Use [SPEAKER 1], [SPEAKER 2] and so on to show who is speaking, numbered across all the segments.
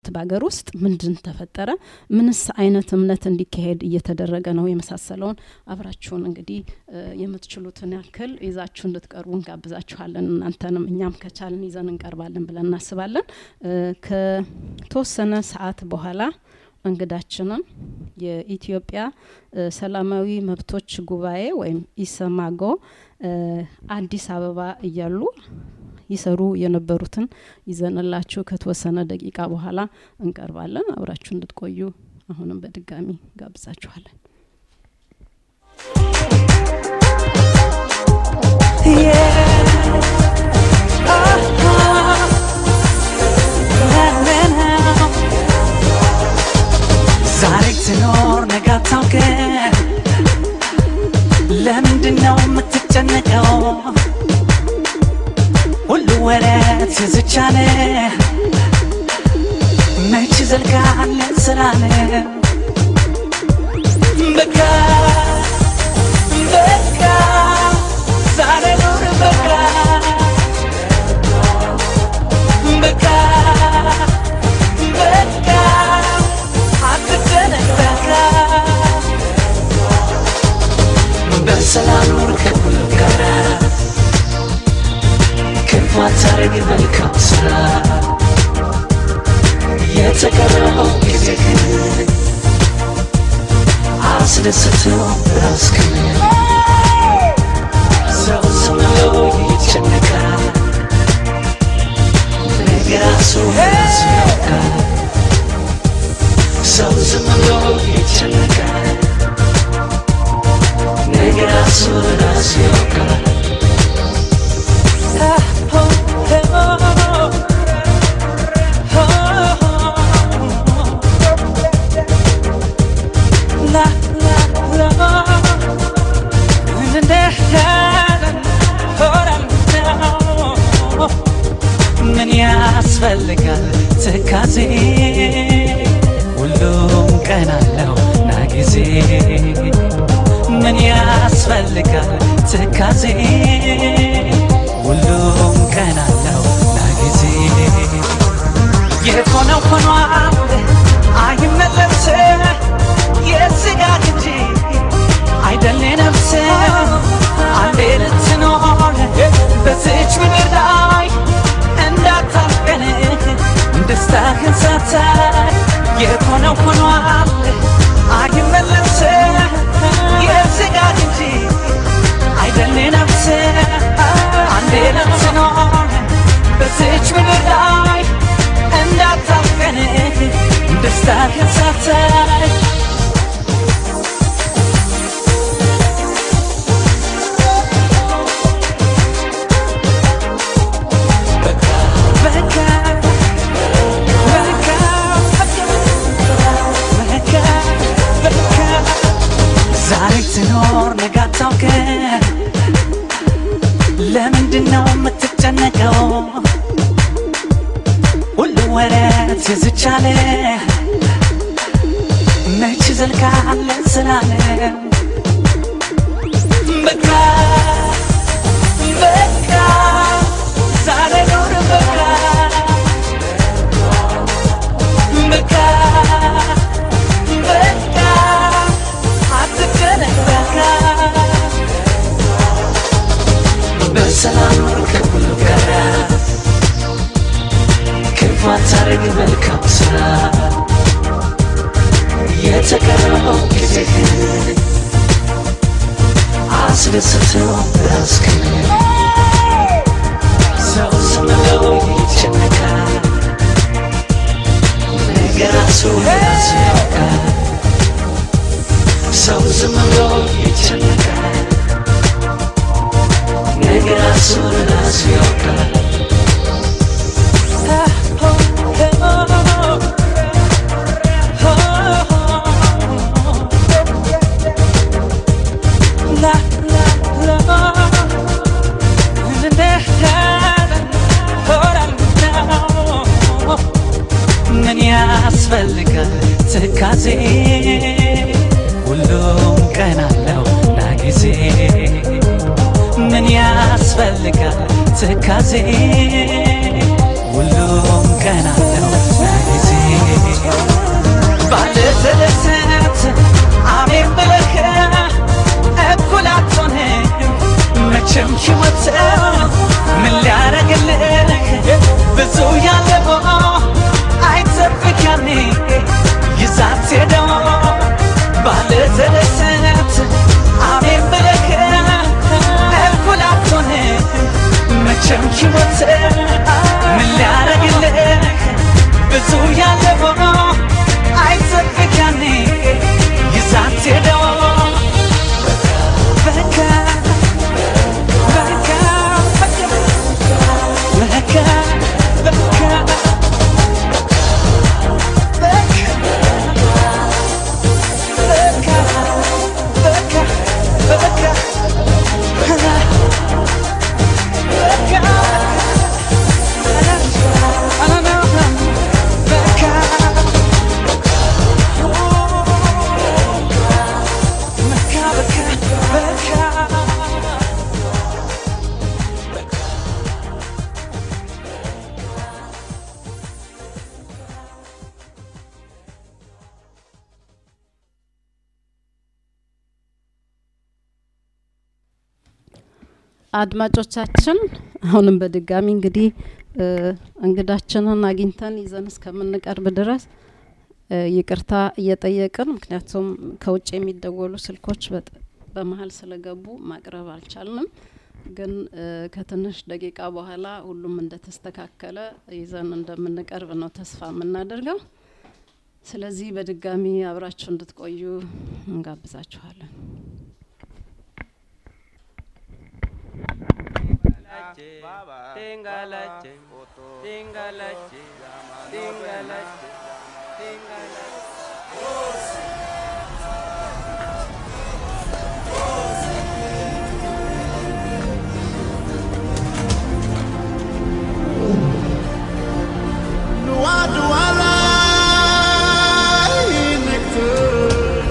[SPEAKER 1] በሀገር ውስጥ ምንድን ተፈጠረ፣ ምንስ አይነት እምነት እንዲካሄድ እየተደረገ ነው የመሳሰለውን አብራችሁን እንግዲህ የምትችሉትን ያክል ይዛችሁ እንድትቀርቡ እንጋብዛችኋለን። እናንተንም እኛም ከቻልን ይዘን እንቀርባለን ብለን እናስባለን። ከተወሰነ ሰዓት በኋላ እንግዳችንን የኢትዮጵያ ሰላማዊ መብቶች ጉባኤ ወይም ኢሰማጎ አዲስ አበባ እያሉ ይሰሩ የነበሩትን ይዘንላችሁ ከተወሰነ ደቂቃ በኋላ እንቀርባለን። አብራችሁ እንድትቆዩ አሁንም በድጋሚ ጋብዛችኋለን።
[SPEAKER 2] ዛሬ ትኖር ነገ አታውቅም። ለምንድን ነው የምትጨነቀው? ሁሉ ወረት የዝቻለ መች ዘልቃለ ስራለ በቃ በቃ ዛሬ ኑር በቃ በቃ በቃ አትጨነቅ በቃ በሰላም ኑር ከሁሉ ጋር ክፉ አታርግ መልካም ስራ የተቀረበው ጊዜ ግን አስደስተው ራስክን ሰው ዝም ብሎ ይጨነቃል ነገ ራሱ ራሱ ያውቃል ሰው ዝም ብሎ ይጨነቃል ነገ ራሱ ራሱ ያውቃል ምን ያስፈልጋል ትካዜ ሁሉም ቀን አለው ና ጊዜ ምን ያስፈልጋል ትካዜ ሁሉም ቀን አለው ና ጊዜ የሆነው ሆኗል አይመለስ የስጋት እንጂ አይደል ነፍስ አንዴ ልትኖር በዚች ምድር ላይ እንዳታልቀን ደስታህን ሳታይ የሆነው ሆኗል አይመለስ የስጋት እንጂ አይደል ነፍስ አንዴ ልትኖር በዚች ምድር ላይ እንዳታልቀን ደስታህን ሳታይ ዛሬ ትኖር ነገ አታውቅም። ለምንድን ነው የምትጨነቀው? ሁሉ ወረት የዝቻለ መች ዘልቃለ ስላለ በቃ በቃ ዛሬ ኑር በቃ በቃ በቃ አትጨነቅ በቃ በሰላም ኑር ከሁሉ ጋር ክፉ አታርግ መልካም ስራ የተቀረበው ጊዜ ግን አስደስተው ራስክን ሰው ዝም ብሎ ይጨነቃል ነገ ራሱ ራሱ ያውቃል ሰው ዝም ብሎ ይጨነቃል ነገ ራሱ ራሱ ያውቃል ምን ያስፈልጋል ትካዜ ሁሉም ቀን አለው ና ጊዜ ምን ያስፈልጋል ትካዜ ሁሉም ቀን አለው ና ጊዜ ያለ ሆኖ አይጠብቅ ያኔ ይዛት ሄደው በቃ በቃ በቃ በቃ
[SPEAKER 1] አድማጮቻችን አሁንም በድጋሚ እንግዲህ እ እንግዳችንን አግኝተን ይዘን እስከምንቀርብ ድረስ እ ይቅርታ እየጠየቅን ምክንያቱም ከውጭ የሚደወሉ ስልኮች በጥ- በመሀል ስለገቡ ማቅረብ አልቻልንም። ግን እ ከትንሽ ደቂቃ በኋላ ሁሉም እንደተስተካከለ ይዘን እንደምንቀርብ ነው ተስፋ የምናደርገው። ስለዚህ በድጋሚ አብራችሁ እንድትቆዩ እንጋብዛችኋለን።
[SPEAKER 3] Tingalache, tingalache, tingalache, tingalache.
[SPEAKER 4] Dua dua ላይ ንግትር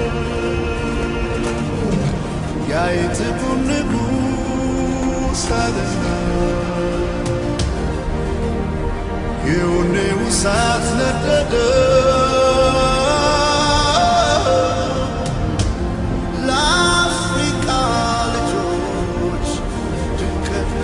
[SPEAKER 4] ያይትኩን ንጉሥ አደና የውኔው እሳት ነደደ ለአፍሪቃ ልጆች ድንቅና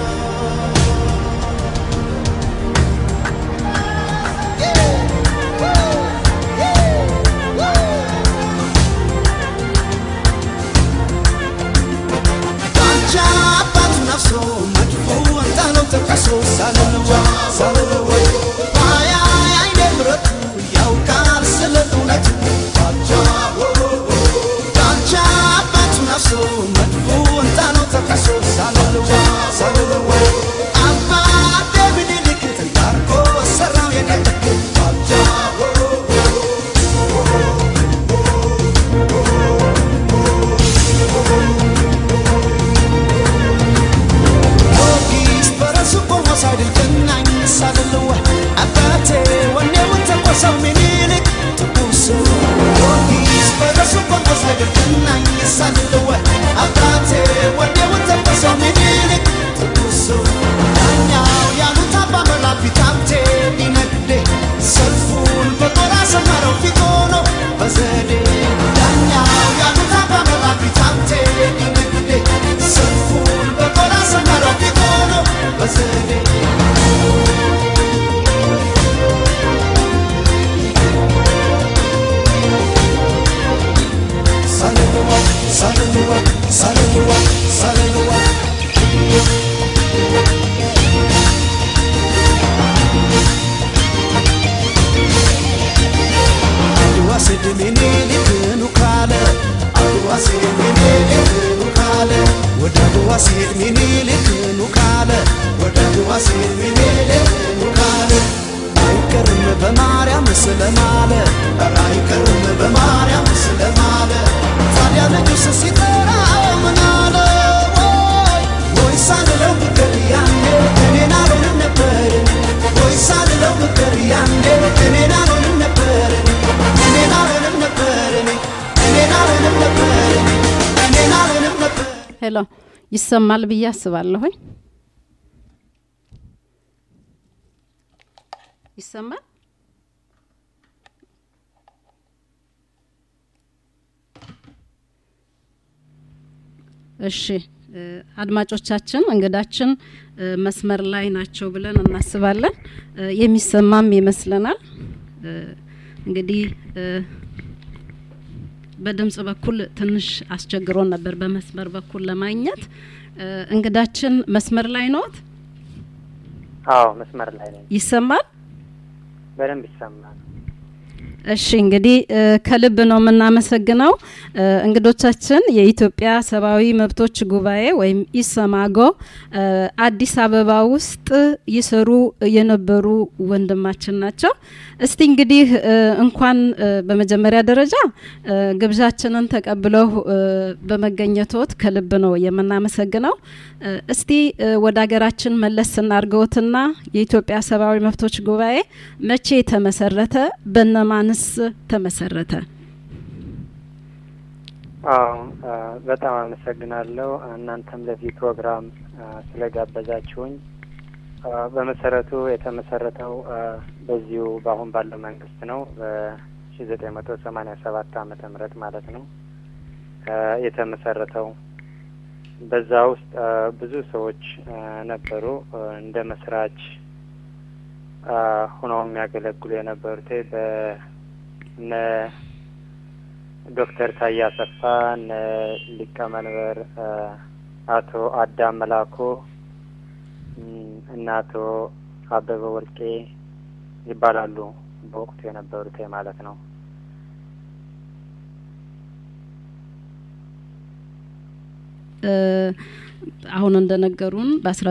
[SPEAKER 4] ዳንቻ አባት ነፍሶ መድፎ እንዳለው ተቀሶ ሳልለዋ ሳልለዋ ባያ አይኔ ምረቱ ያውቃል ስለ እውነቱ ዳንቻ ዳንቻ አባት ነፍሶ መድፎ እንዳለው ተቀሶ ሳልለዋ ሳልለዋ አባ ዴቪድ ልክ ተንዳርጎ ሰራው የነጠቅ ዳንቻ ጊዮርጊስ በራሱ ቆሞ ሳይድል ገናኝ ሳልለዋ አባቴ ወኔውን ተቆሰው ሚኒልክ ትኩሱ ጊዮርጊስ በራሱ ቆሞ ሳይድል ገናኝ ሳልለዋ አባቴ ወኔውን ተቆሰው ሚኒልክ ትኩሱ ዳኛው ያሉት አባ መላ ፊታምቴ ሊነግዴ ሰልፉን በጦር አሰመረው ፊት ሆኖ በዘዴ ዳኛው ያሉት አባ መላ ፊታምቴ ሊነግዴ ሰልፉን በጦር አሰመረው ፊት ሆኖ በዘዴ ሳልለዋ ሳልለዋ ሳልለዋ ሳልለዋ አድዋ ስድ ሚኒሊክ ኑ ካለ አድዋ ስድ ሚኒሊክ ኑ ካለ ወደ አድዋ ስድ ሚኒሊክ ኑ ካለ ወደ አድዋ ስድ ሚኒሊክ ኑ ካለ አይቀርም በማርያም ስለማለ ኧረ አይቀርም በማርያም ስለማለ ታዲያ ንጉሥ ሲጠራው ምን አለ ወይ ወይ ሳልለው ብቅር ያኔ እኔን አልሆንም ነበር ወይ ሳልለው ብቅር ያኔ እኔን አልሆንም ነበር እኔን አልሆንም ነበር እኔን አልሆንም ነበር እኔን አልሆንም ነበር
[SPEAKER 1] ሄሎ ይሰማል ብዬ አስባለሁኝ። ይሰማል? እሺ እ አድማጮቻችን እንግዳችን እ መስመር ላይ ናቸው ብለን እናስባለን። እ የሚሰማም ይመስለናል። እ እንግዲህ እ በድምጽ በኩል ትንሽ አስቸግሮን ነበር በመስመር በኩል ለማግኘት። እ እንግዳችን መስመር ላይ ነዎት?
[SPEAKER 5] አዎ መስመር ላይ ነኝ።
[SPEAKER 1] ይሰማል?
[SPEAKER 5] በደንብ ይሰማል።
[SPEAKER 1] እሺ እንግዲህ እ ከልብ ነው የምናመሰግነው እ እንግዶቻችን የኢትዮጵያ ሰብአዊ መብቶች ጉባኤ ወይም ኢሰማጎ እ አዲስ አበባ ውስጥ ይሰሩ የነበሩ ወንድማችን ናቸው። እስቲ እንግዲህ እ እንኳን እ በመጀመሪያ ደረጃ እ ግብዣችንን ተቀብለው እ በመገኘቶት ከልብ ነው የምናመሰግነው። እ እስቲ እ ወደ ሀገራችን መለስ ስናርገውትና የኢትዮጵያ ሰብአዊ መብቶች ጉባኤ መቼ ተመሰረተ? በነማንስ ተመሰረተ?
[SPEAKER 5] አዎ አ፣ በጣም አመሰግናለሁ እናንተም ለዚህ ፕሮግራም አ፣ ስለጋበዛችሁኝ። አ፣ በመሰረቱ የተመሰረተው አ፣ በዚሁ በአሁን ባለው መንግስት ነው በሺ ዘጠኝ መቶ ሰማኒያ ሰባት አመተ ምህረት ማለት ነው አ፣ የተመሰረተው በዛ ውስጥ አ፣ ብዙ ሰዎች አ፣ ነበሩ አ፣ እንደ መስራች አ፣ ሆነው የሚያገለግሉ የነበሩት በነ ዶክተር ታዬ አሰፋ እነ ሊቀመንበር አ፣ አቶ አዳም መላኩ እም፣ እና አቶ አበበ ወርቄ ይባላሉ በወቅቱ የነበሩት ማለት ነው።
[SPEAKER 1] እ አሁን እንደነገሩን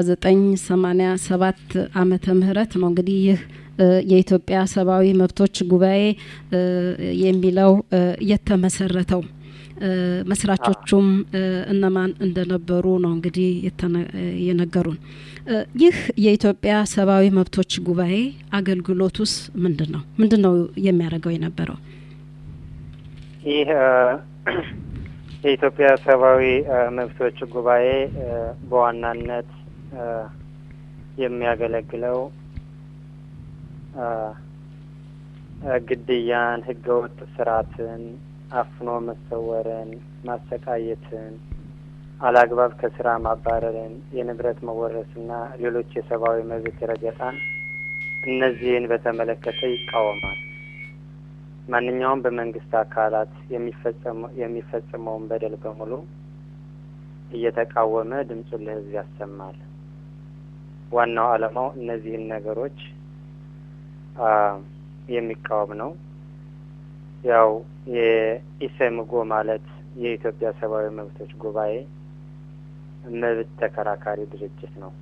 [SPEAKER 1] በ1987 ዓመተ ምህረት ነው እንግዲህ ይህ እ የኢትዮጵያ ሰብአዊ መብቶች ጉባኤ እ የሚለው እ የተመሰረተው እ መስራቾቹም እ እነማን እንደነበሩ ነው እንግዲህ የተነ- እ የነገሩን። እ ይህ የኢትዮጵያ ሰብአዊ መብቶች ጉባኤ አገልግሎቱስ ምንድን ነው? ምንድን ነው የሚያደርገው የነበረው?
[SPEAKER 5] ይህ አ፣ የኢትዮጵያ ሰብአዊ አ፣ መብቶች ጉባኤ አ፣ በዋናነት አ፣ የሚያገለግለው አ፣ አ፣ ግድያን፣ ህገወጥ ስርዓትን፣ አፍኖ መሰወርን፣ ማሰቃየትን፣ አላግባብ ከስራ ማባረርን፣ የንብረት መወረስና ሌሎች የሰብአዊ መብት ረገጣን እነዚህን በተመለከተ ይቃወማል። ማንኛውም በመንግስት አካላት የሚፈጸሙ የሚፈጽመውን በደል በሙሉ እየተቃወመ ድምፁን ለህዝብ ያሰማል። ዋናው ዓላማው እነዚህን ነገሮች አ፣ የሚቃወም ነው። ያው የኢሰምጎ ማለት የኢትዮጵያ ሰብአዊ መብቶች ጉባኤ መብት ተከራካሪ ድርጅት ነው።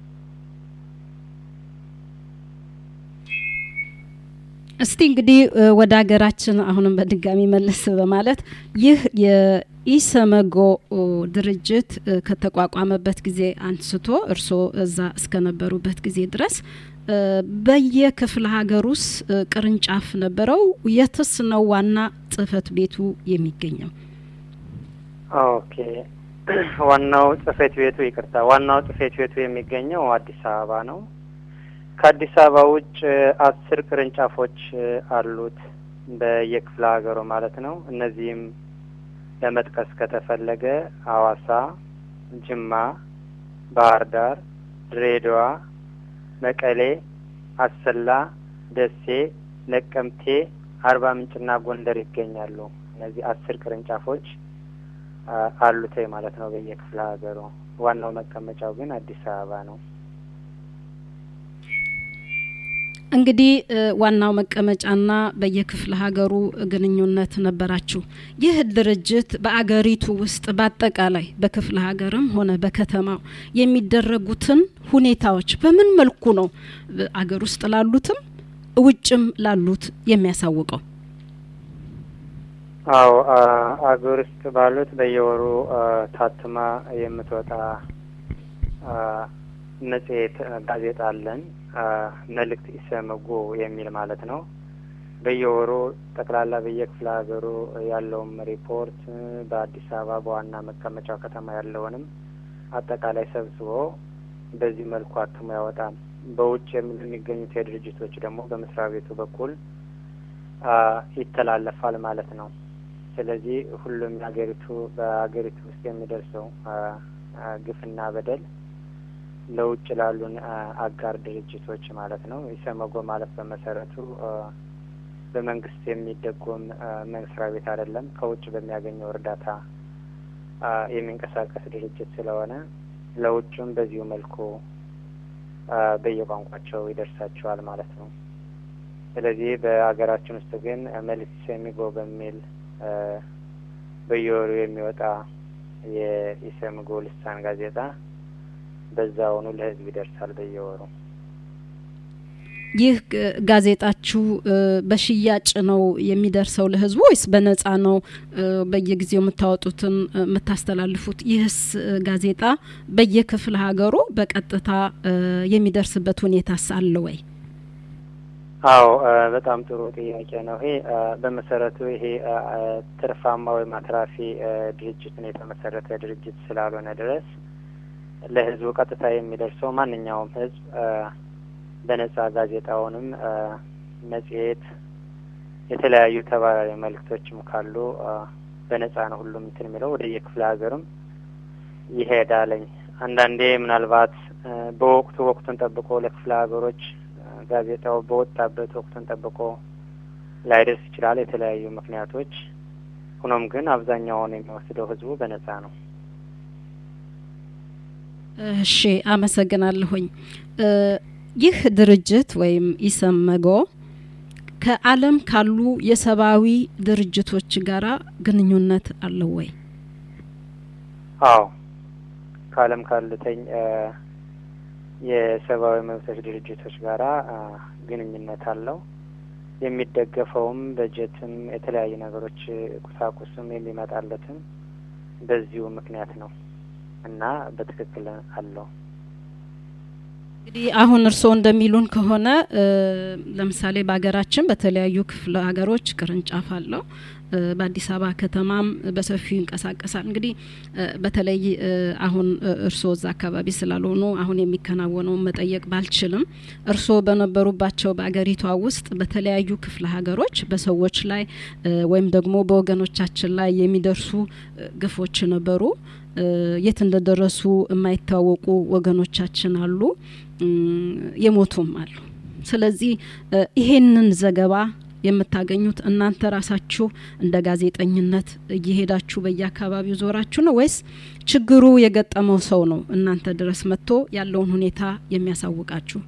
[SPEAKER 1] እስቲ እንግዲህ እ ወደ ሀገራችን አሁንም በድጋሚ መለስ በማለት ይህ የኢሰመጎ ኦ ድርጅት እ ከተቋቋመበት ጊዜ አንስቶ እርስዎ እዛ እስከነበሩበት ጊዜ ድረስ እ በየክፍለ ሀገር ውስጥ እ ቅርንጫፍ ነበረው? የትስ ነው ዋና ጽህፈት ቤቱ የሚገኘው?
[SPEAKER 5] ኦኬ ዋናው ጽህፈት ቤቱ ይቅርታ፣ ዋናው ጽህፈት ቤቱ የሚገኘው አዲስ አበባ ነው። ከአዲስ አበባ ውጭ አስር ቅርንጫፎች አሉት በየክፍለ ሀገሩ ማለት ነው። እነዚህም ለመጥቀስ ከተፈለገ ሐዋሳ፣ ጅማ፣ ባህር ዳር፣ ድሬዳዋ፣ መቀሌ፣ አሰላ፣ ደሴ፣ ነቀምቴ፣ አርባ ምንጭና ጎንደር ይገኛሉ። እነዚህ አስር ቅርንጫፎች አ- አሉት ማለት ነው በየክፍለ ሀገሩ። ዋናው መቀመጫው ግን አዲስ አበባ ነው።
[SPEAKER 1] እንግዲህ እ ዋናው መቀመጫና በየክፍለ ሀገሩ ግንኙነት ነበራችሁ። ይህ ድርጅት በአገሪቱ ውስጥ በአጠቃላይ በክፍለ ሀገርም ሆነ በከተማው የሚደረጉትን ሁኔታዎች በምን መልኩ ነው እ አገር ውስጥ ላሉትም ውጭም ላሉት የሚያሳውቀው?
[SPEAKER 5] አዎ አ- አገር ውስጥ ባሉት በየወሩ አ፣ ታትማ የምትወጣ አ፣ መጽሔት አ፣ ጋዜጣ አለን። አ፣ መልእክት ኢሰመጉ የሚል ማለት ነው። በየወሩ ጠቅላላ በየክፍለ ሀገሩ ያለውም ሪፖርት እ፣ በአዲስ አበባ በዋና መቀመጫው ከተማ ያለውንም አጠቃላይ ሰብስቦ በዚህ መልኩ አትሞ ያወጣል። በውጭ የሚ- የሚገኙት የድርጅቶች ደግሞ በመስሪያ ቤቱ በኩል አ፣ ይተላለፋል ማለት ነው። ስለዚህ ሁሉም የሀገሪቱ በሀገሪቱ ውስጥ የሚደርሰው አ፣ አ፣ ግፍና በደል ለውጭ ላሉን አ፣ አጋር ድርጅቶች ማለት ነው። ኢሰመጎ ማለት በመሰረቱ አ፣ በመንግስት የሚደጎም አ፣ መስሪያ ቤት አይደለም። ከውጭ በሚያገኘው እርዳታ አ፣ የሚንቀሳቀስ ድርጅት ስለሆነ ለውጭም በዚሁ መልኩ አ፣ በየቋንቋቸው ይደርሳቸዋል ማለት ነው። ስለዚህ በሀገራችን ውስጥ ግን መልስ ሰሚጎ በሚል እ በየወሩ የሚወጣ የኢሰምጎ ልሳን ጋዜጣ በዛውኑ ለህዝብ ይደርሳል በየወሩ።
[SPEAKER 1] ይህ ግ- ጋዜጣችሁ እ በሽያጭ ነው የሚደርሰው ለህዝቡ ወይስ በነጻ ነው እ በየጊዜው የምታወጡትን እ የምታስተላልፉት? ይህስ እ ጋዜጣ በየክፍለ ሀገሩ በቀጥታ እ የሚደርስበት ሁኔታስ አለ ወይ?
[SPEAKER 5] አዎ እ በጣም ጥሩ ጥያቄ ነው። ይሄ እ በመሰረቱ ይሄ እ እ ትርፋማ ወይም አትራፊ እ ድርጅትን የተመሰረተ ድርጅት ስላልሆነ ድረስ ለህዝቡ ቀጥታ የሚደርሰው ማንኛውም ህዝብ እ በነጻ ጋዜጣውንም እ መጽሔት፣ የተለያዩ ተባራሪ መልእክቶችም ካሉ እ በነጻ ነው ሁሉም እንትን የሚለው ወደ የክፍለ ሀገርም ይሄዳለኝ። አንዳንዴ ምናልባት እ በወቅቱ ወቅቱን ጠብቆ ለክፍለ ሀገሮች እ ጋዜጣው በወጣበት ወቅቱን ጠብቆ ላይደርስ ይችላል፣ የተለያዩ ምክንያቶች። ሆኖም ግን አብዛኛውን የሚወስደው ህዝቡ በነጻ ነው።
[SPEAKER 1] እሺ አመሰግናለሁኝ። እ ይህ ድርጅት ወይም ኢሰመጎ ከዓለም ካሉ የሰብአዊ ድርጅቶች ጋራ ግንኙነት አለው ወይ?
[SPEAKER 5] አዎ ከዓለም ካሉተኝ እ የሰብአዊ መብቶች ድርጅቶች ጋራ እ ግንኙነት አለው። የሚደገፈውም በጀትም የተለያዩ ነገሮች ቁሳቁስም የሚመጣለትም በዚሁ ምክንያት ነው እና በትክክል አለው።
[SPEAKER 1] እንግዲህ አሁን እርስዎ እንደሚሉን ከሆነ እ ለምሳሌ በሀገራችን በተለያዩ ክፍለ ሀገሮች ቅርንጫፍ አለው። እ በአዲስ አበባ ከተማም በሰፊው ይንቀሳቀሳል። እንግዲህ እ በተለይ እ አሁን እ እርስዎ እዛ አካባቢ ስላልሆኑ አሁን የሚከናወነውን መጠየቅ ባልችልም እርስዎ በነበሩባቸው በአገሪቷ ውስጥ በተለያዩ ክፍለ ሀገሮች በሰዎች ላይ እ ወይም ደግሞ በወገኖቻችን ላይ የሚደርሱ እ ግፎች ነበሩ። እ የት እንደደረሱ የማይታወቁ ወገኖቻችን አሉ፣ እም፣ የሞቱም አሉ። ስለዚህ እ ይሄንን ዘገባ የምታገኙት እናንተ ራሳችሁ እንደ ጋዜጠኝነት እየሄዳችሁ በየአካባቢው ዞራችሁ ነው ወይስ ችግሩ የገጠመው ሰው ነው እናንተ ድረስ መጥቶ ያለውን ሁኔታ የሚያሳውቃችሁ?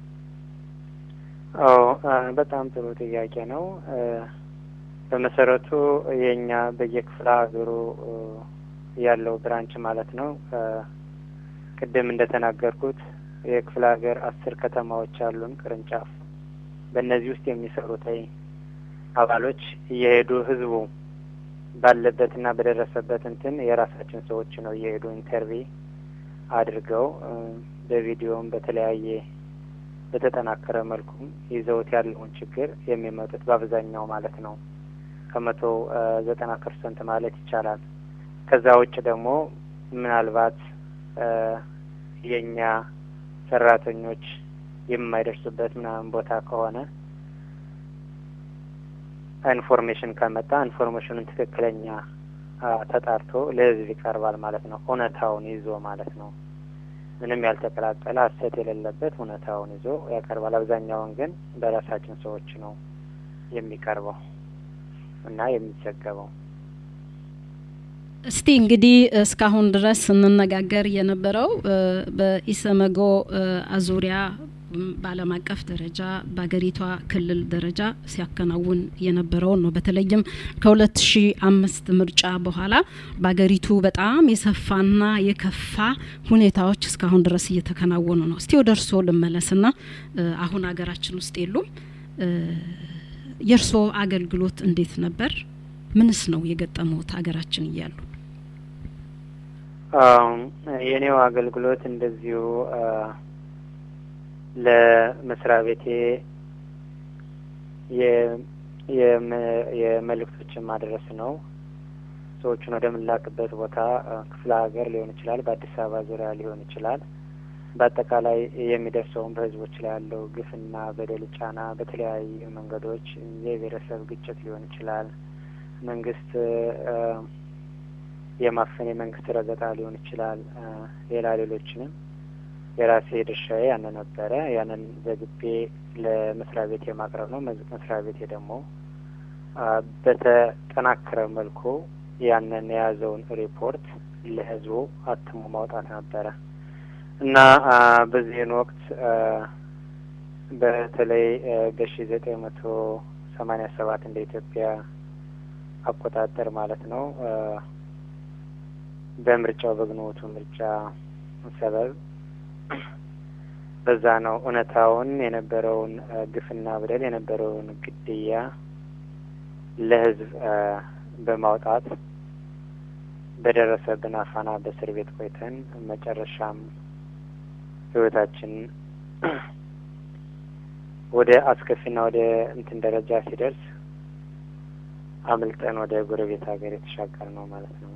[SPEAKER 5] አዎ እ በጣም ጥሩ ጥያቄ ነው። እ በመሰረቱ የእኛ በየክፍለ ሀገሩ እ ያለው ብራንች ማለት ነው እ ቅድም እንደተናገርኩት የክፍለ ሀገር አስር ከተማዎች አሉን ቅርንጫፍ። በእነዚህ ውስጥ የሚሰሩት አባሎች እየሄዱ ህዝቡ ባለበትና በደረሰበት እንትን የራሳችን ሰዎች ነው እየሄዱ ኢንተርቪ አድርገው እ በቪዲዮም በተለያየ በተጠናከረ መልኩም ይዘውት ያለውን ችግር የሚመጡት በአብዛኛው ማለት ነው ከመቶ እ ዘጠና ፐርሰንት ማለት ይቻላል። ከዛ ውጭ ደግሞ ምናልባት እ የእኛ ሰራተኞች የማይደርሱበት ምናምን ቦታ ከሆነ ኢንፎርሜሽን ከመጣ ኢንፎርሜሽኑን ትክክለኛ አ ተጣርቶ ለህዝብ ይቀርባል ማለት ነው። እውነታውን ይዞ ማለት ነው። ምንም ያልተቀላቀለ ሀሰት የሌለበት እውነታውን ይዞ ያቀርባል። አብዛኛውን ግን በራሳችን ሰዎች ነው የሚቀርበው እና የሚዘገበው።
[SPEAKER 1] እስቲ እንግዲህ እስካሁን ድረስ ስንነጋገር የነበረው እ በኢሰመጎ እ አዙሪያ ም በዓለም አቀፍ ደረጃ በሀገሪቷ ክልል ደረጃ ሲያከናውን የነበረውን ነው። በተለይም ከሁለት ሺ አምስት ምርጫ በኋላ በሀገሪቱ በጣም የሰፋና የከፋ ሁኔታዎች እስካሁን ድረስ እየተከናወኑ ነው። እስቲ ወደ እርስዎ ልመለስና እ አሁን ሀገራችን ውስጥ የሉም። እ የእርስዎ አገልግሎት እንዴት ነበር? ምንስ ነው የገጠመውት ሀገራችን እያሉ?
[SPEAKER 5] አም የኔው አገልግሎት እንደዚሁ አ ለመስሪያ ቤቴ የ- የመ- የመልእክቶችን ማድረስ ነው። ሰዎቹን ወደምላክበት ቦታ አ ክፍለ ሀገር ሊሆን ይችላል፣ በአዲስ አበባ ዙሪያ ሊሆን ይችላል። በአጠቃላይ የሚደርሰውን በህዝቦች ላይ ያለው ግፍና በደል፣ ጫና በተለያዩ መንገዶች የብሔረሰብ ግጭት ሊሆን ይችላል። መንግስት አ የማፈን የመንግስት ረገጣ ሊሆን ይችላል። አ ሌላ ሌሎችንም የራሴ ድርሻዬ ያን ነበረ። ያንን ዘግቤ ለመስሪያ ቤት የማቅረብ ነው። መዝ- መስሪያ ቤቴ ደግሞ አ በተጠናከረ መልኩ ያንን የያዘውን ሪፖርት ለህዝቡ አትሞ ማውጣት ነበረ እና አ በዚህን ወቅት አ በተለይ በሺ ዘጠኝ መቶ ሰማኒያ ሰባት እንደ ኢትዮጵያ አቆጣጠር ማለት ነው በምርጫው በግንቦቱ ምርጫ ሰበብ በዛ ነው እውነታውን የነበረውን ግፍና በደል የነበረውን ግድያ ለሕዝብ በማውጣት በደረሰብን አፋና በእስር ቤት ቆይተን መጨረሻም ሕይወታችን ወደ አስከፊና ወደ እንትን ደረጃ ሲደርስ አምልጠን ወደ ጎረቤት ሀገር የተሻገር ነው ማለት ነው።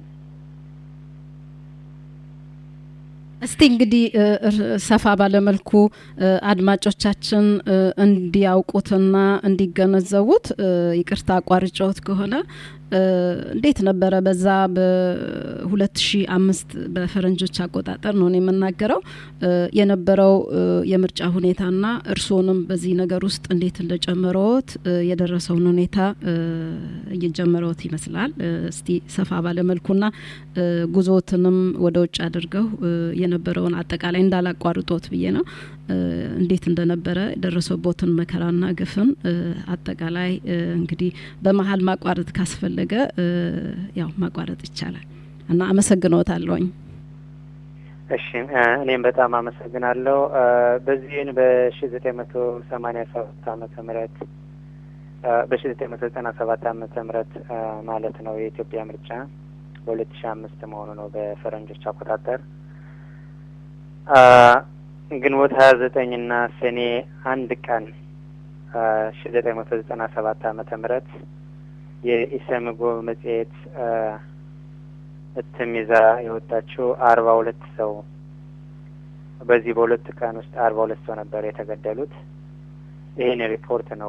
[SPEAKER 1] እስቲ እንግዲህ ሰፋ ባለመልኩ አድማጮቻችን እንዲያውቁትና እንዲገነዘቡት ይቅርታ አቋርጫዎት ከሆነ እንዴት ነበረ በዛ በሁለት ሺ አምስት በፈረንጆች አቆጣጠር ነው የምናገረው የነበረው የምርጫ ሁኔታና እርስዎንም በዚህ ነገር ውስጥ እንዴት እንደጨመረዎት የደረሰውን ሁኔታ እየጀመረዎት ይመስላል። እስቲ ሰፋ ባለመልኩና ጉዞትንም ወደ ውጭ አድርገው የነበረውን አጠቃላይ እንዳላቋርጦት ብዬ ነው እንዴት እንደነበረ የደረሰቦትን መከራና ግፍን አጠቃላይ እንግዲህ በመሀል ማቋረጥ ካስፈለገ ያው ማቋረጥ ይቻላል እና አመሰግኖታለሁኝ።
[SPEAKER 5] እሺ እኔም በጣም አመሰግናለሁ። በዚህን በሺ ዘጠኝ መቶ ሰማኒያ ሰባት አመተ ምህረት በሺ ዘጠኝ መቶ ዘጠና ሰባት አመተ ምህረት ማለት ነው የኢትዮጵያ ምርጫ በሁለት ሺ አምስት መሆኑ ነው በፈረንጆች አቆጣጠር ግንቦት ሀያ ዘጠኝ ና ሰኔ አንድ ቀን ሺ ዘጠኝ መቶ ዘጠና ሰባት አመተ ምህረት የኢሰመጎ መጽሔት እትም ይዛ የወጣችው አርባ ሁለት ሰው በዚህ በሁለት ቀን ውስጥ አርባ ሁለት ሰው ነበር የተገደሉት። ይህን ሪፖርት ነው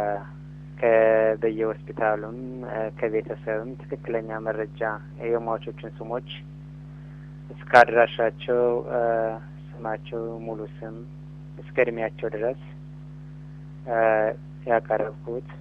[SPEAKER 5] ከበየሆስፒታሉም ከቤተሰብም ትክክለኛ መረጃ የሟቾችን ስሞች እስከ አድራሻቸው ስማቸው ሙሉ ስም እስከ እድሜያቸው ድረስ ያቀረብኩት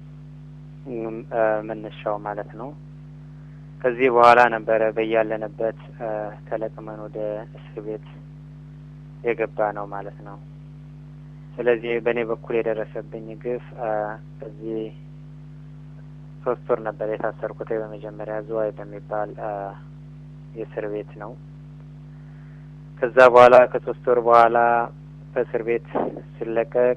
[SPEAKER 5] መነሻው ማለት ነው። ከዚህ በኋላ ነበረ በያለንበት ተለቅመን ወደ እስር ቤት የገባ ነው ማለት ነው። ስለዚህ በእኔ በኩል የደረሰብኝ ግፍ እዚህ ሶስት ወር ነበር የታሰርኩት። በመጀመሪያ ዝዋይ በሚባል የእስር ቤት ነው። ከዛ በኋላ ከሶስት ወር በኋላ ከእስር ቤት ሲለቀቅ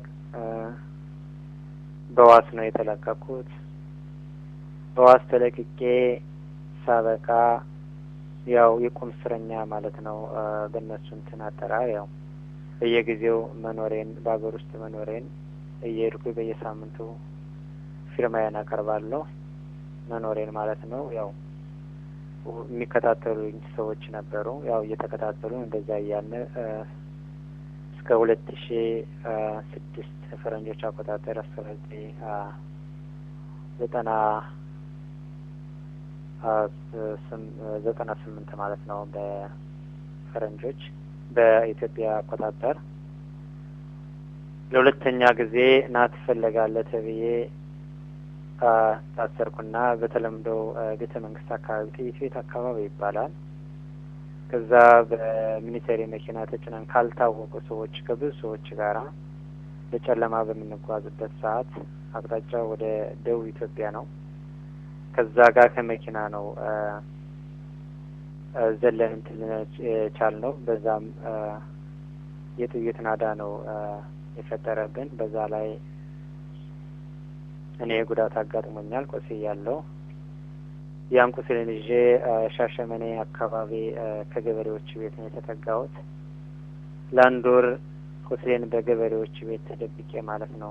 [SPEAKER 5] በዋስ ነው የተለቀቁት። በዋስ ተለቅቄ ሳበቃ ያው የቁም እስረኛ ማለት ነው በእነሱ እንትን አጠራር ያው በየጊዜው መኖሬን በሀገር ውስጥ መኖሬን እየሄድኩ በየሳምንቱ ፊርማዬን አቀርባለሁ መኖሬን ማለት ነው ያው የሚከታተሉኝ ሰዎች ነበሩ። ያው እየተከታተሉ እንደዛ እያለ እስከ ሁለት ሺ ስድስት ፈረንጆች አቆጣጠር አስራ ዘጠኝ ዘጠና ዘጠና ስምንት ማለት ነው በፈረንጆች በኢትዮጵያ አቆጣጠር ለሁለተኛ ጊዜ ና ትፈለጋለህ ተብዬ ታሰርኩና በተለምዶ ቤተ መንግስት አካባቢ ጥይት ቤት አካባቢ ይባላል። ከዛ በሚኒቴሪ መኪና ተጭነን ካልታወቁ ሰዎች ከብዙ ሰዎች ጋራ በጨለማ በምንጓዝበት ሰዓት አቅጣጫው ወደ ደቡብ ኢትዮጵያ ነው። ከዛ ጋር ከመኪና ነው ዘለን እንትን የቻል ነው። በዛም የጥይት ናዳ ነው የፈጠረብን። በዛ ላይ እኔ ጉዳት አጋጥሞኛል፣ ቆስያለሁ። ያን ቁስልን ይዤ ሻሸመኔ አካባቢ ከገበሬዎች ቤት ነው የተጠጋሁት። ለአንድ ወር ቁስሌን በገበሬዎች ቤት ተደብቄ ማለት ነው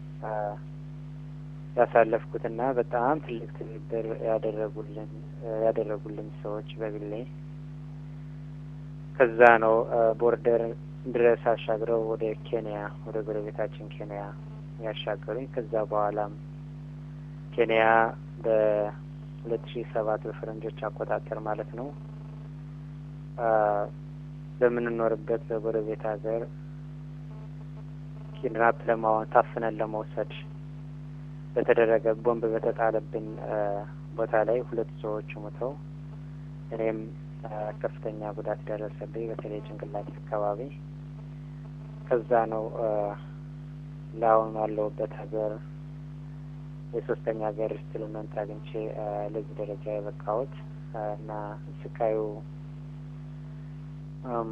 [SPEAKER 5] ያሳለፍኩትና በጣም ትልቅ ትብብር ያደረጉልን ያደረጉልኝ ሰዎች በግሌ ከዛ ነው ቦርደር ድረስ አሻግረው ወደ ኬንያ ወደ ጎረቤታችን ኬንያ ያሻገሩኝ። ከዛ በኋላም ኬንያ በሁለት ሺህ ሰባት በፈረንጆች አቆጣጠር ማለት ነው በምንኖርበት በጎረቤት ሀገር ኪድናፕ ለማሆን ታፍነን ለመውሰድ በተደረገ ቦምብ በተጣለብን ቦታ ላይ ሁለት ሰዎች ሞተው እኔም ከፍተኛ ጉዳት ደረሰብኝ፣ በተለይ ጭንቅላት አካባቢ። ከዛ ነው ለአሁኑ ያለሁበት ሀገር የሶስተኛ ሀገር ስትልመንት አግኝቼ አ፣ ለዚህ ደረጃ የበቃሁት አ፣ እና ስቃዩ አም፣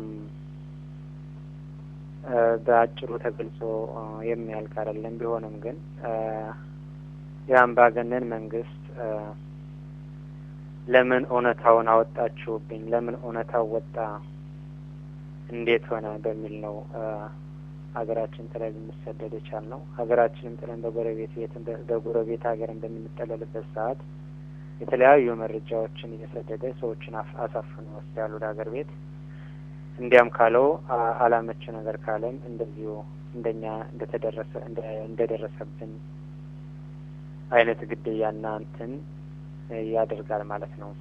[SPEAKER 5] አ፣ በአጭሩ ተገልጾ አ፣ የሚያልቅ አይደለም። ቢሆንም ግን አ፣ የአምባገነን መንግስት አ፣ ለምን እውነታውን አወጣችሁብኝ? ለምን እውነታው ወጣ? እንዴት ሆነ? በሚል ነው አ፣ ሀገራችን ጥለን ልንሰደድ የቻልነው። ሀገራችንም ጥለን በጎረቤት ቤት በጎረቤት ሀገርን በምንጠለልበት ሰዓት የተለያዩ መረጃዎችን እየሰደደ ሰዎችን አፍ- አሳፍኖ ይወስዳል ወደ ሀገር ቤት። እንዲያም ካለው አ- አላመች ነገር ካለም እንደዚሁ እንደኛ እንደተደረሰ እንደ- እንደደረሰብን አይነት ግድያና እንትን ያደርጋል ማለት ነው።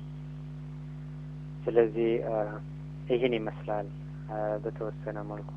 [SPEAKER 5] ስለዚህ አ፣ ይህን ይመስላል አ፣ በተወሰነ መልኩ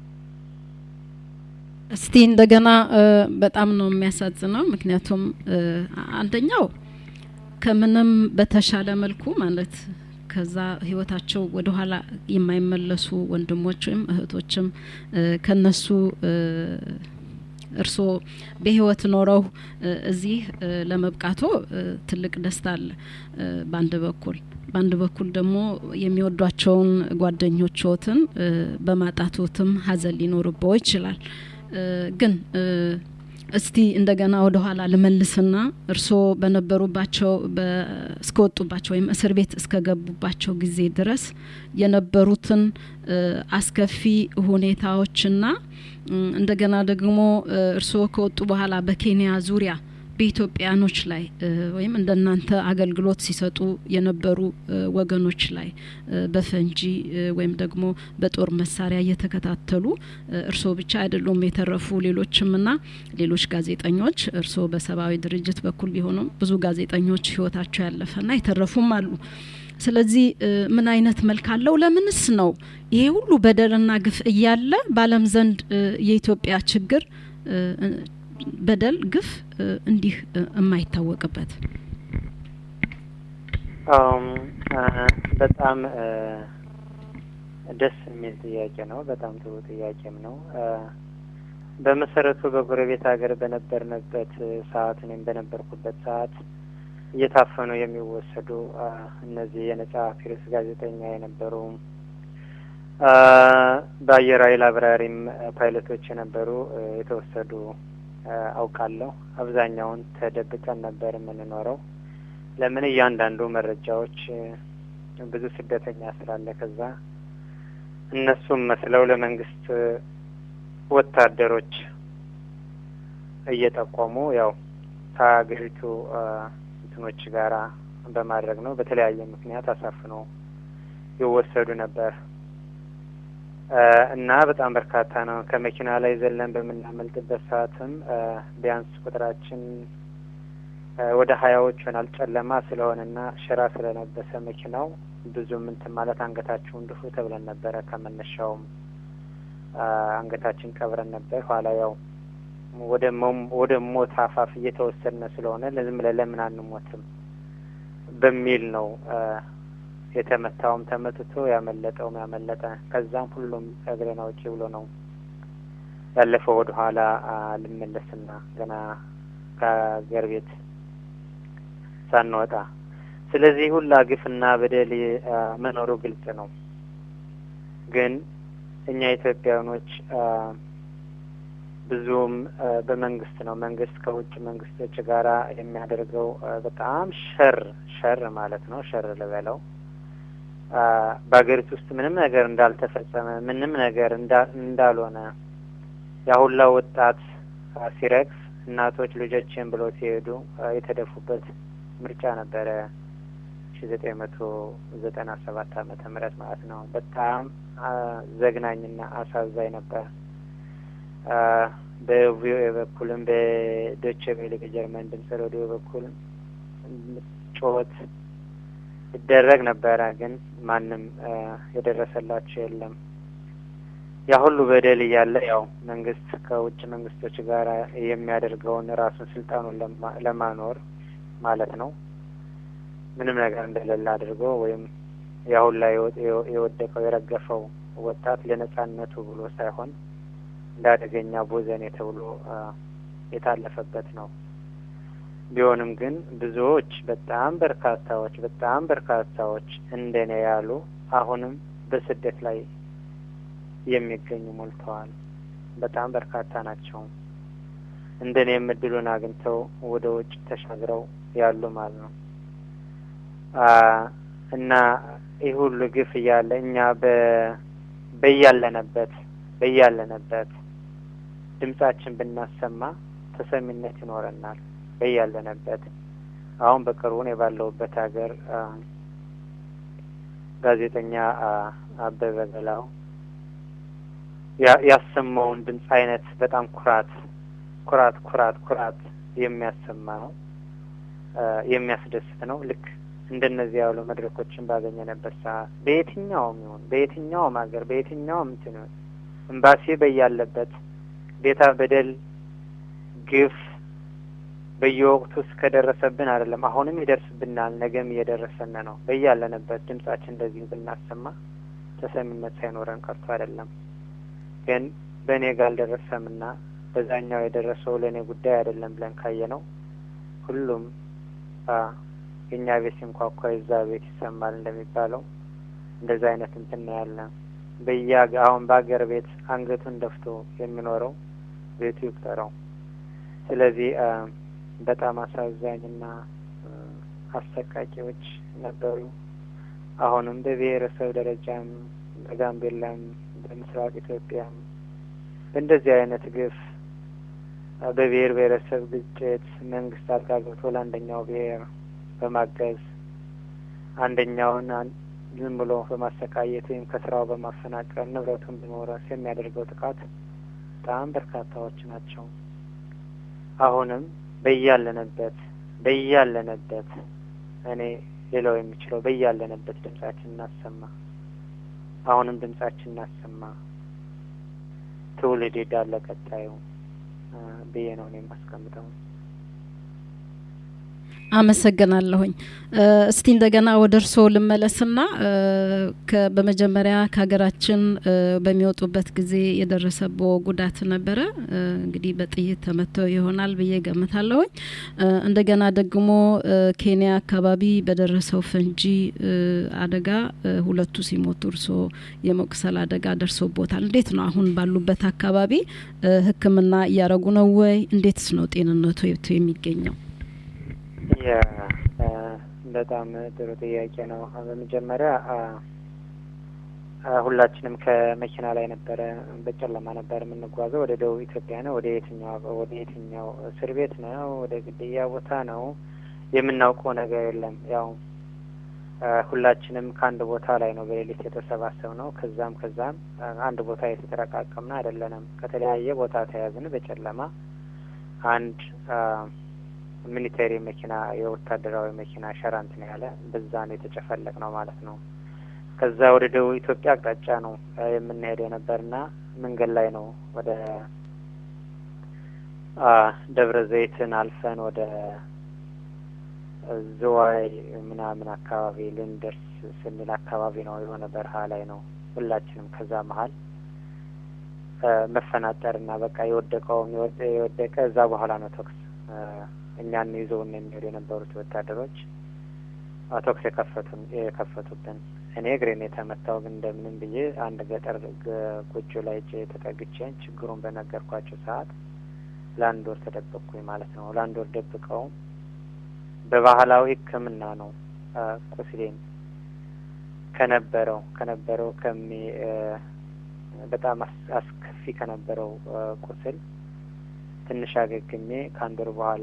[SPEAKER 1] እስቲ እንደገና እ፣ በጣም ነው የሚያሳዝነው። ምክንያቱም እ፣ አንደኛው ከምንም በተሻለ መልኩ ማለት ከዛ ህይወታቸው ወደ ኋላ የማይመለሱ ወንድሞች ወይም እህቶችም እ፣ ከነሱ እ፣ እርስዎ በህይወት ኖረው እ፣ እዚህ እ፣ ለመብቃቶ እ፣ ትልቅ ደስታ አለ እ፣ በአንድ በኩል በአንድ በኩል ደግሞ የሚወዷቸውን ጓደኞችዎትን እ፣ በማጣቶትም ሀዘን ሊኖርብዎ ይችላል። እ፣ ግን እ፣ እስቲ እንደገና ወደ ኋላ ልመልስና እርስዎ በነበሩባቸው በ- እስከወጡባቸው ወይም እስር ቤት እስከገቡባቸው ጊዜ ድረስ የነበሩትን እ፣ አስከፊ ሁኔታዎችና እም፣ እንደገና ደግሞ እ፣ እርስዎ ከወጡ በኋላ በኬንያ ዙሪያ በኢትዮጵያኖች ላይ እ፣ ወይም እንደናንተ አገልግሎት ሲሰጡ የነበሩ እ፣ ወገኖች ላይ እ፣ በፈንጂ እ፣ ወይም ደግሞ በጦር መሳሪያ እየተከታተሉ እ፣ እርስዎ ብቻ አይደሉም የተረፉ ሌሎችም ና ሌሎች ጋዜጠኞች እርስዎ በሰብአዊ ድርጅት በኩል ቢሆኑም ብዙ ጋዜጠኞች ህይወታቸው ያለፈና የተረፉም አሉ። ስለዚህ እ፣ ምን አይነት መልክ አለው? ለምንስ ነው ይሄ ሁሉ በደልና ግፍ እያለ በዓለም ዘንድ እ፣ የኢትዮጵያ ችግር እ፣ እ፣ በደል፣ ግፍ እ፣ እንዲህ እ፣ የማይታወቅበት?
[SPEAKER 5] አም፣ አ፣ በጣም አ፣ ደስ የሚል ጥያቄ ነው። በጣም ጥሩ ጥያቄም ነው። አ፣ በመሰረቱ በጎረቤት ሀገር በነበርንበት ሰዓት እኔም በነበርኩበት ሰዓት እየታፈኑ የሚወሰዱ አ፣ እነዚህ የነጻ ፕሬስ ጋዜጠኛ የነበሩ አ፣ በአየር ኃይል አብራሪም አ፣ ፓይለቶች የነበሩ አ፣ የተወሰዱ አ፣ አውቃለሁ። አብዛኛውን ተደብቀን ነበር የምንኖረው። ለምን እያንዳንዱ መረጃዎች እ፣ ብዙ ስደተኛ ስላለ ከዛ እነሱም መስለው ለመንግስት እ፣ ወታደሮች እየጠቆሙ ያው ከሀገሪቱ እ፣ እንትኖች ጋራ በማድረግ ነው። በተለያየ ምክንያት አሳፍነው ይወሰዱ ነበር እ፣ እና በጣም በርካታ ነው። ከመኪና ላይ ዘለን በምናመልጥበት ሰዓትም እ፣ ቢያንስ ቁጥራችን እ፣ ወደ ሀያዎች ይሆናል። ጨለማ ስለሆነና ሸራ ስለለበሰ መኪናው ብዙም እንትን ማለት አንገታችሁን ድፉ ተብለን ነበረ። ከመነሻውም አ፣ አንገታችን ቀብረን ነበር። ኋላ ያው ወደ ሞ- ወደ ሞት አፋፍ እየተወሰድን ስለሆነ ለዝም ብለን ለምን አንሞትም በሚል ነው አ፣ የተመታውም ተመትቶ ያመለጠውም ያመለጠ። ከዛም ሁሉም እግሬን አውጪ ብሎ ነው ያለፈው ወደ ኋላ አ፣ ልመለስና ገና ከሀገር ቤት ሳንወጣ ስለዚህ ሁላ ግፍና በደል አ፣ መኖሩ ግልጽ ነው። ግን እኛ ኢትዮጵያውያኖች አ፣ ብዙም አ፣ በመንግስት ነው መንግስት ከውጭ መንግስቶች ጋራ የሚያደርገው አ፣ በጣም ሸር ሸር ማለት ነው ሸር ልበለው አ፣ በሀገሪቱ ውስጥ ምንም ነገር እንዳልተፈጸመ ምንም ነገር እንዳ- እንዳልሆነ ያ ሁላ ወጣት አ፣ ሲረግፍ እናቶች ልጆችን ብለው ሲሄዱ አ፣ የተደፉበት ምርጫ ነበረ ሺ ዘጠኝ መቶ ዘጠና ሰባት አመተ ምህረት ማለት ነው። በጣም አ፣ ዘግናኝና አሳዛኝ ነበር። አ፣ በቪኦኤ በኩልም በዶቼ ቬለ በጀርመን ድምጽ ሬዲዮ በኩል ጩኸት ይደረግ ነበረ፣ ግን ማንም አ፣ የደረሰላቸው የለም። ያ ሁሉ በደል እያለ ያው መንግስት ከውጭ መንግስቶች ጋር የሚያደርገውን ራሱን ስልጣኑን ለማ- ለማኖር ማለት ነው ምንም ነገር እንደሌለ አድርጎ ወይም ያሁን ላይ የወደቀው የረገፈው ወጣት ለነጻነቱ ብሎ ሳይሆን እንደ አደገኛ ቦዘኔ ተብሎ አ፣ የታለፈበት ነው። ቢሆንም ግን ብዙዎች በጣም በርካታዎች በጣም በርካታዎች እንደኔ ያሉ አሁንም በስደት ላይ የሚገኙ ሞልተዋል። በጣም በርካታ ናቸው። እንደኔም እድሉን አግኝተው ወደ ውጭ ተሻግረው ያሉ ማለት ነው አ እና ይህ ሁሉ ግፍ እያለ እኛ በ በያለንበት በያለንበት ድምጻችን ብናሰማ ተሰሚነት ይኖረናል። በያለንበት አሁን በቅርቡ እኔ ባለሁበት ሀገር አ ጋዜጠኛ አ አበበ ገላው ያ- ያሰማውን ድምፅ አይነት በጣም ኩራት ኩራት ኩራት ኩራት የሚያሰማ ነው አ የሚያስደስት ነው። ልክ እንደነዚህ ያሉ መድረኮችን ባገኘንበት ሰዓት በየትኛውም ይሁን በየትኛውም ሀገር በየትኛውም እንትን ይሁን ኤምባሲ በያለበት ቤታ በደል ግፍ በየወቅቱ እስከደረሰብን አይደለም አሁንም ይደርስብናል፣ ነገም እየደረሰን ነው። በያለንበት ድምጻችን እንደዚህ ብናሰማ ተሰሚነት ሳይኖረን ቀርቶ አይደለም። ግን በእኔ ጋር አልደረሰምና በዛኛው የደረሰው ለእኔ ጉዳይ አይደለም ብለን ካየ ነው ሁሉም አ የእኛ ቤት ሲንኳኳ የዛ ቤት ይሰማል እንደሚባለው እንደዛ አይነት እንትን ነው ያለ በያ አሁን በሀገር ቤት አንገቱን ደፍቶ የሚኖረው ቤቱ ይቁጠረው። ስለዚህ አ በጣም አሳዛኝና አ አሰቃቂዎች ነበሩ። አሁንም በብሔረሰብ ደረጃም በጋምቤላም በምስራቅ ኢትዮጵያም በእንደዚህ አይነት ግፍ አ በብሔር ብሔረሰብ ግጭት መንግስት ጣልቃ ገብቶ ለአንደኛው ብሔር በማገዝ አንደኛውን አን- ዝም ብሎ በማሰቃየት ወይም ከስራው በማፈናቀል ንብረቱን በመውረስ የሚያደርገው ጥቃት በጣም በርካታዎች ናቸው። አሁንም በያለንበት በያለንበት እኔ ሌላው የሚችለው በያለንበት ድምጻችን እናሰማ። አሁንም ድምጻችን እናሰማ። ትውልድ ሄዳለ ቀጣዩ አ ብዬ ነው እኔ የማስቀምጠው።
[SPEAKER 1] አመሰግናለሁኝ። እ እስቲ እንደገና ወደ እርስዎ ልመለስና እ ከ- በመጀመሪያ ከሀገራችን እ በሚወጡበት ጊዜ የደረሰበው ጉዳት ነበረ። እ እንግዲህ በጥይት ተመተው ይሆናል ብዬ ገምታለሁኝ። እ እንደገና ደግሞ እ ኬንያ አካባቢ በደረሰው ፈንጂ እ አደጋ እ ሁለቱ ሲሞቱ እርስዎ የመቁሰል አደጋ ደርሶቦታል። እንዴት ነው አሁን ባሉበት አካባቢ እ ሕክምና እያረጉ ነው ወይ? እንዴትስ ነው ጤንነቱ የሚገኘው?
[SPEAKER 5] ያ አ በጣም ጥሩ ጥያቄ ነው። በመጀመሪያ አ አ ሁላችንም ከመኪና ላይ ነበረ በጨለማ ነበር የምንጓዘው። ወደ ደቡብ ኢትዮጵያ ነው። ወደ የትኛው ወደ የትኛው እስር ቤት ነው? ወደ ግድያ ቦታ ነው? የምናውቀው ነገር የለም። ያው አ ሁላችንም ከአንድ ቦታ ላይ ነው በሌሊት የተሰባሰብ ነው። ከዛም ከዛም አ አንድ ቦታ የተጠረቃቀምን አይደለንም። ከተለያየ ቦታ ተያዝን በጨለማ አንድ አ ሚሊተሪ መኪና የወታደራዊ መኪና ሸራንት ነው ያለ በዛ ነው የተጨፈለቅ ነው ማለት ነው። ከዛ ወደ ደቡብ ኢትዮጵያ አቅጣጫ ነው አ የምንሄድ የነበርና መንገድ ላይ ነው ወደ አ ደብረ ዘይትን አልፈን ወደ ዝዋይ ምናምን አካባቢ ልንደርስ ስንል አካባቢ ነው የሆነ በረሃ ላይ ነው ሁላችንም ከዛ መሀል አ መፈናጠርና በቃ የወደቀውም የወደ- የወደቀ እዛ በኋላ ነው ተኩስ አ እኛን ይዘውን የሚሄዱ የነበሩት ወታደሮች አ ተኩስ የከፈቱን የከፈቱብን። እኔ እግሬን የተመታው ግን እንደምንም ብዬ አንድ ገጠር ገ- ጎጆ ላይ እጄ ተጠግቼን ችግሩን በነገርኳቸው ሰዓት ለአንድ ወር ተደበቅኩኝ ማለት ነው። ለአንድ ወር ደብቀው በባህላዊ ሕክምና ነው አ ቁስሌን ከነበረው ከነበረው ከሚ እ በጣም አስ- አስከፊ ከነበረው አ ቁስል ትንሽ አገግሜ ከአንድ ወር በኋላ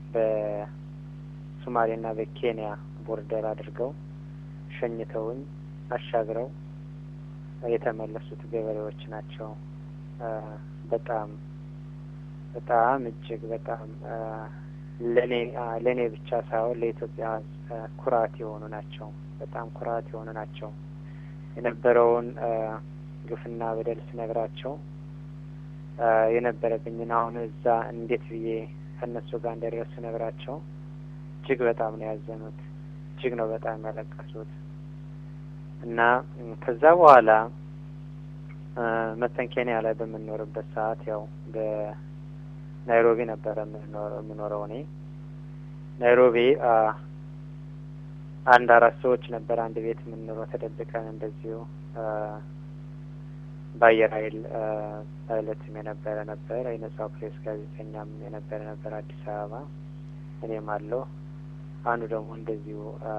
[SPEAKER 5] በሶማሌና በኬንያ ቦርደር አድርገው ሸኝተውኝ አሻግረው የተመለሱት ገበሬዎች ናቸው። አ በጣም በጣም እጅግ በጣም አ ለኔ አ ለኔ ብቻ ሳይሆን ለኢትዮጵያ አ ኩራት የሆኑ ናቸው። በጣም ኩራት የሆኑ ናቸው። የነበረውን አ ግፍና በደል ስነግራቸው አ የነበረብኝን አሁን እዛ እንዴት ብዬ ከእነሱ ጋር እንደደረሱ ስነግራቸው እጅግ በጣም ነው ያዘኑት። እጅግ ነው በጣም ያለቀሱት እና ም ከዛ በኋላ እ መተን ኬንያ ላይ በምንኖርበት ሰዓት ያው በናይሮቢ ነበረ የምንኖረው የምኖረው እኔ ናይሮቢ አ አንድ አራት ሰዎች ነበር አንድ ቤት የምንኖረው ተደብቀን እንደዚሁ አ በአየር ኃይል አ ፓይለትም የነበረ ነበር የነጻው ፕሬስ ጋዜጠኛም የነበረ ነበር አዲስ አበባ እኔም አለሁ አንዱ ደግሞ እንደዚሁ አ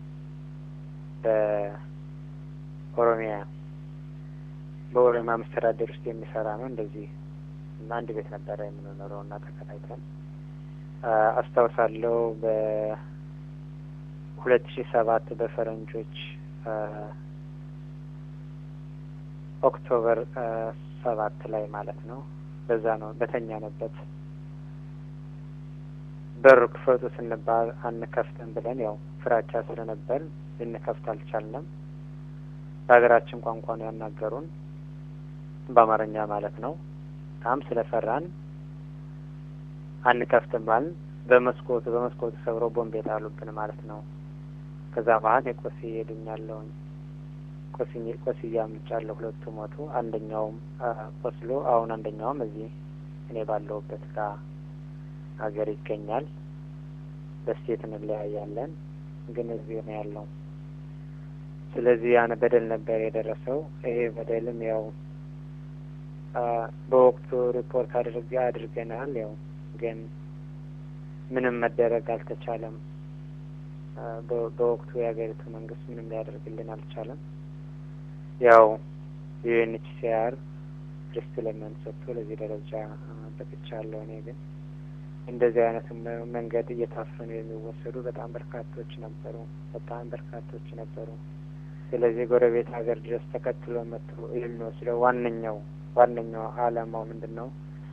[SPEAKER 5] በኦሮሚያ በኦሮሚያ መስተዳደር ውስጥ የሚሰራ ነው እንደዚህ እና አንድ ቤት ነበረ የምንኖረው እና ተከራይተን አ አስታውሳለሁ በሁለት ሺ ሰባት በፈረንጆች አ ኦክቶበር አ ሰባት ላይ ማለት ነው በዛ ነው በተኛንበት በር ክፈቱ ስንባል አንከፍትም ብለን ያው ፍራቻ ስለነበር ልንከፍት አልቻልንም። በሀገራችን ቋንቋ ነው ያናገሩን፣ በአማርኛ ማለት ነው። በጣም ስለፈራን አንከፍትም ባልን በመስኮቱ በመስኮቱ ሰብረው ቦምብ የጣሉብን ማለት ነው። ከዛ መሀል የቆስዬ ሄዱኛለሁኝ ቆስዬ ቆስዬ አምልጫለሁ። ሁለቱ ሞቱ። አንደኛውም አ ቆስሎ አሁን አንደኛውም እዚህ እኔ ባለሁበት ጋር ሀገር ይገኛል። በስቴት እንለያያለን፣ ግን እዚሁ ነው ያለው። ስለዚህ ያን በደል ነበር የደረሰው። ይሄ በደልም ያው አ በወቅቱ ሪፖርት አድርገ አድርገናል። ያው ግን ምንም መደረግ አልተቻለም። አ በ- በወቅቱ የሀገሪቱ መንግስት ምንም ሊያደርግልን አልቻለም። ያው ዩኤንኤችሲአር ሪስትለመንት ሰጥቶ ለዚህ ደረጃ አ በቅቻለሁ። እኔ ግን እንደዚህ አይነት መ- መንገድ እየታፈኑ የሚወሰዱ በጣም በርካቶች ነበሩ። በጣም በርካቶች ነበሩ። ስለዚህ ጎረቤት ሀገር ድረስ ተከትሎ መጥቶ የሚወስደው ዋነኛው ዋነኛው አላማው ምንድን ነው?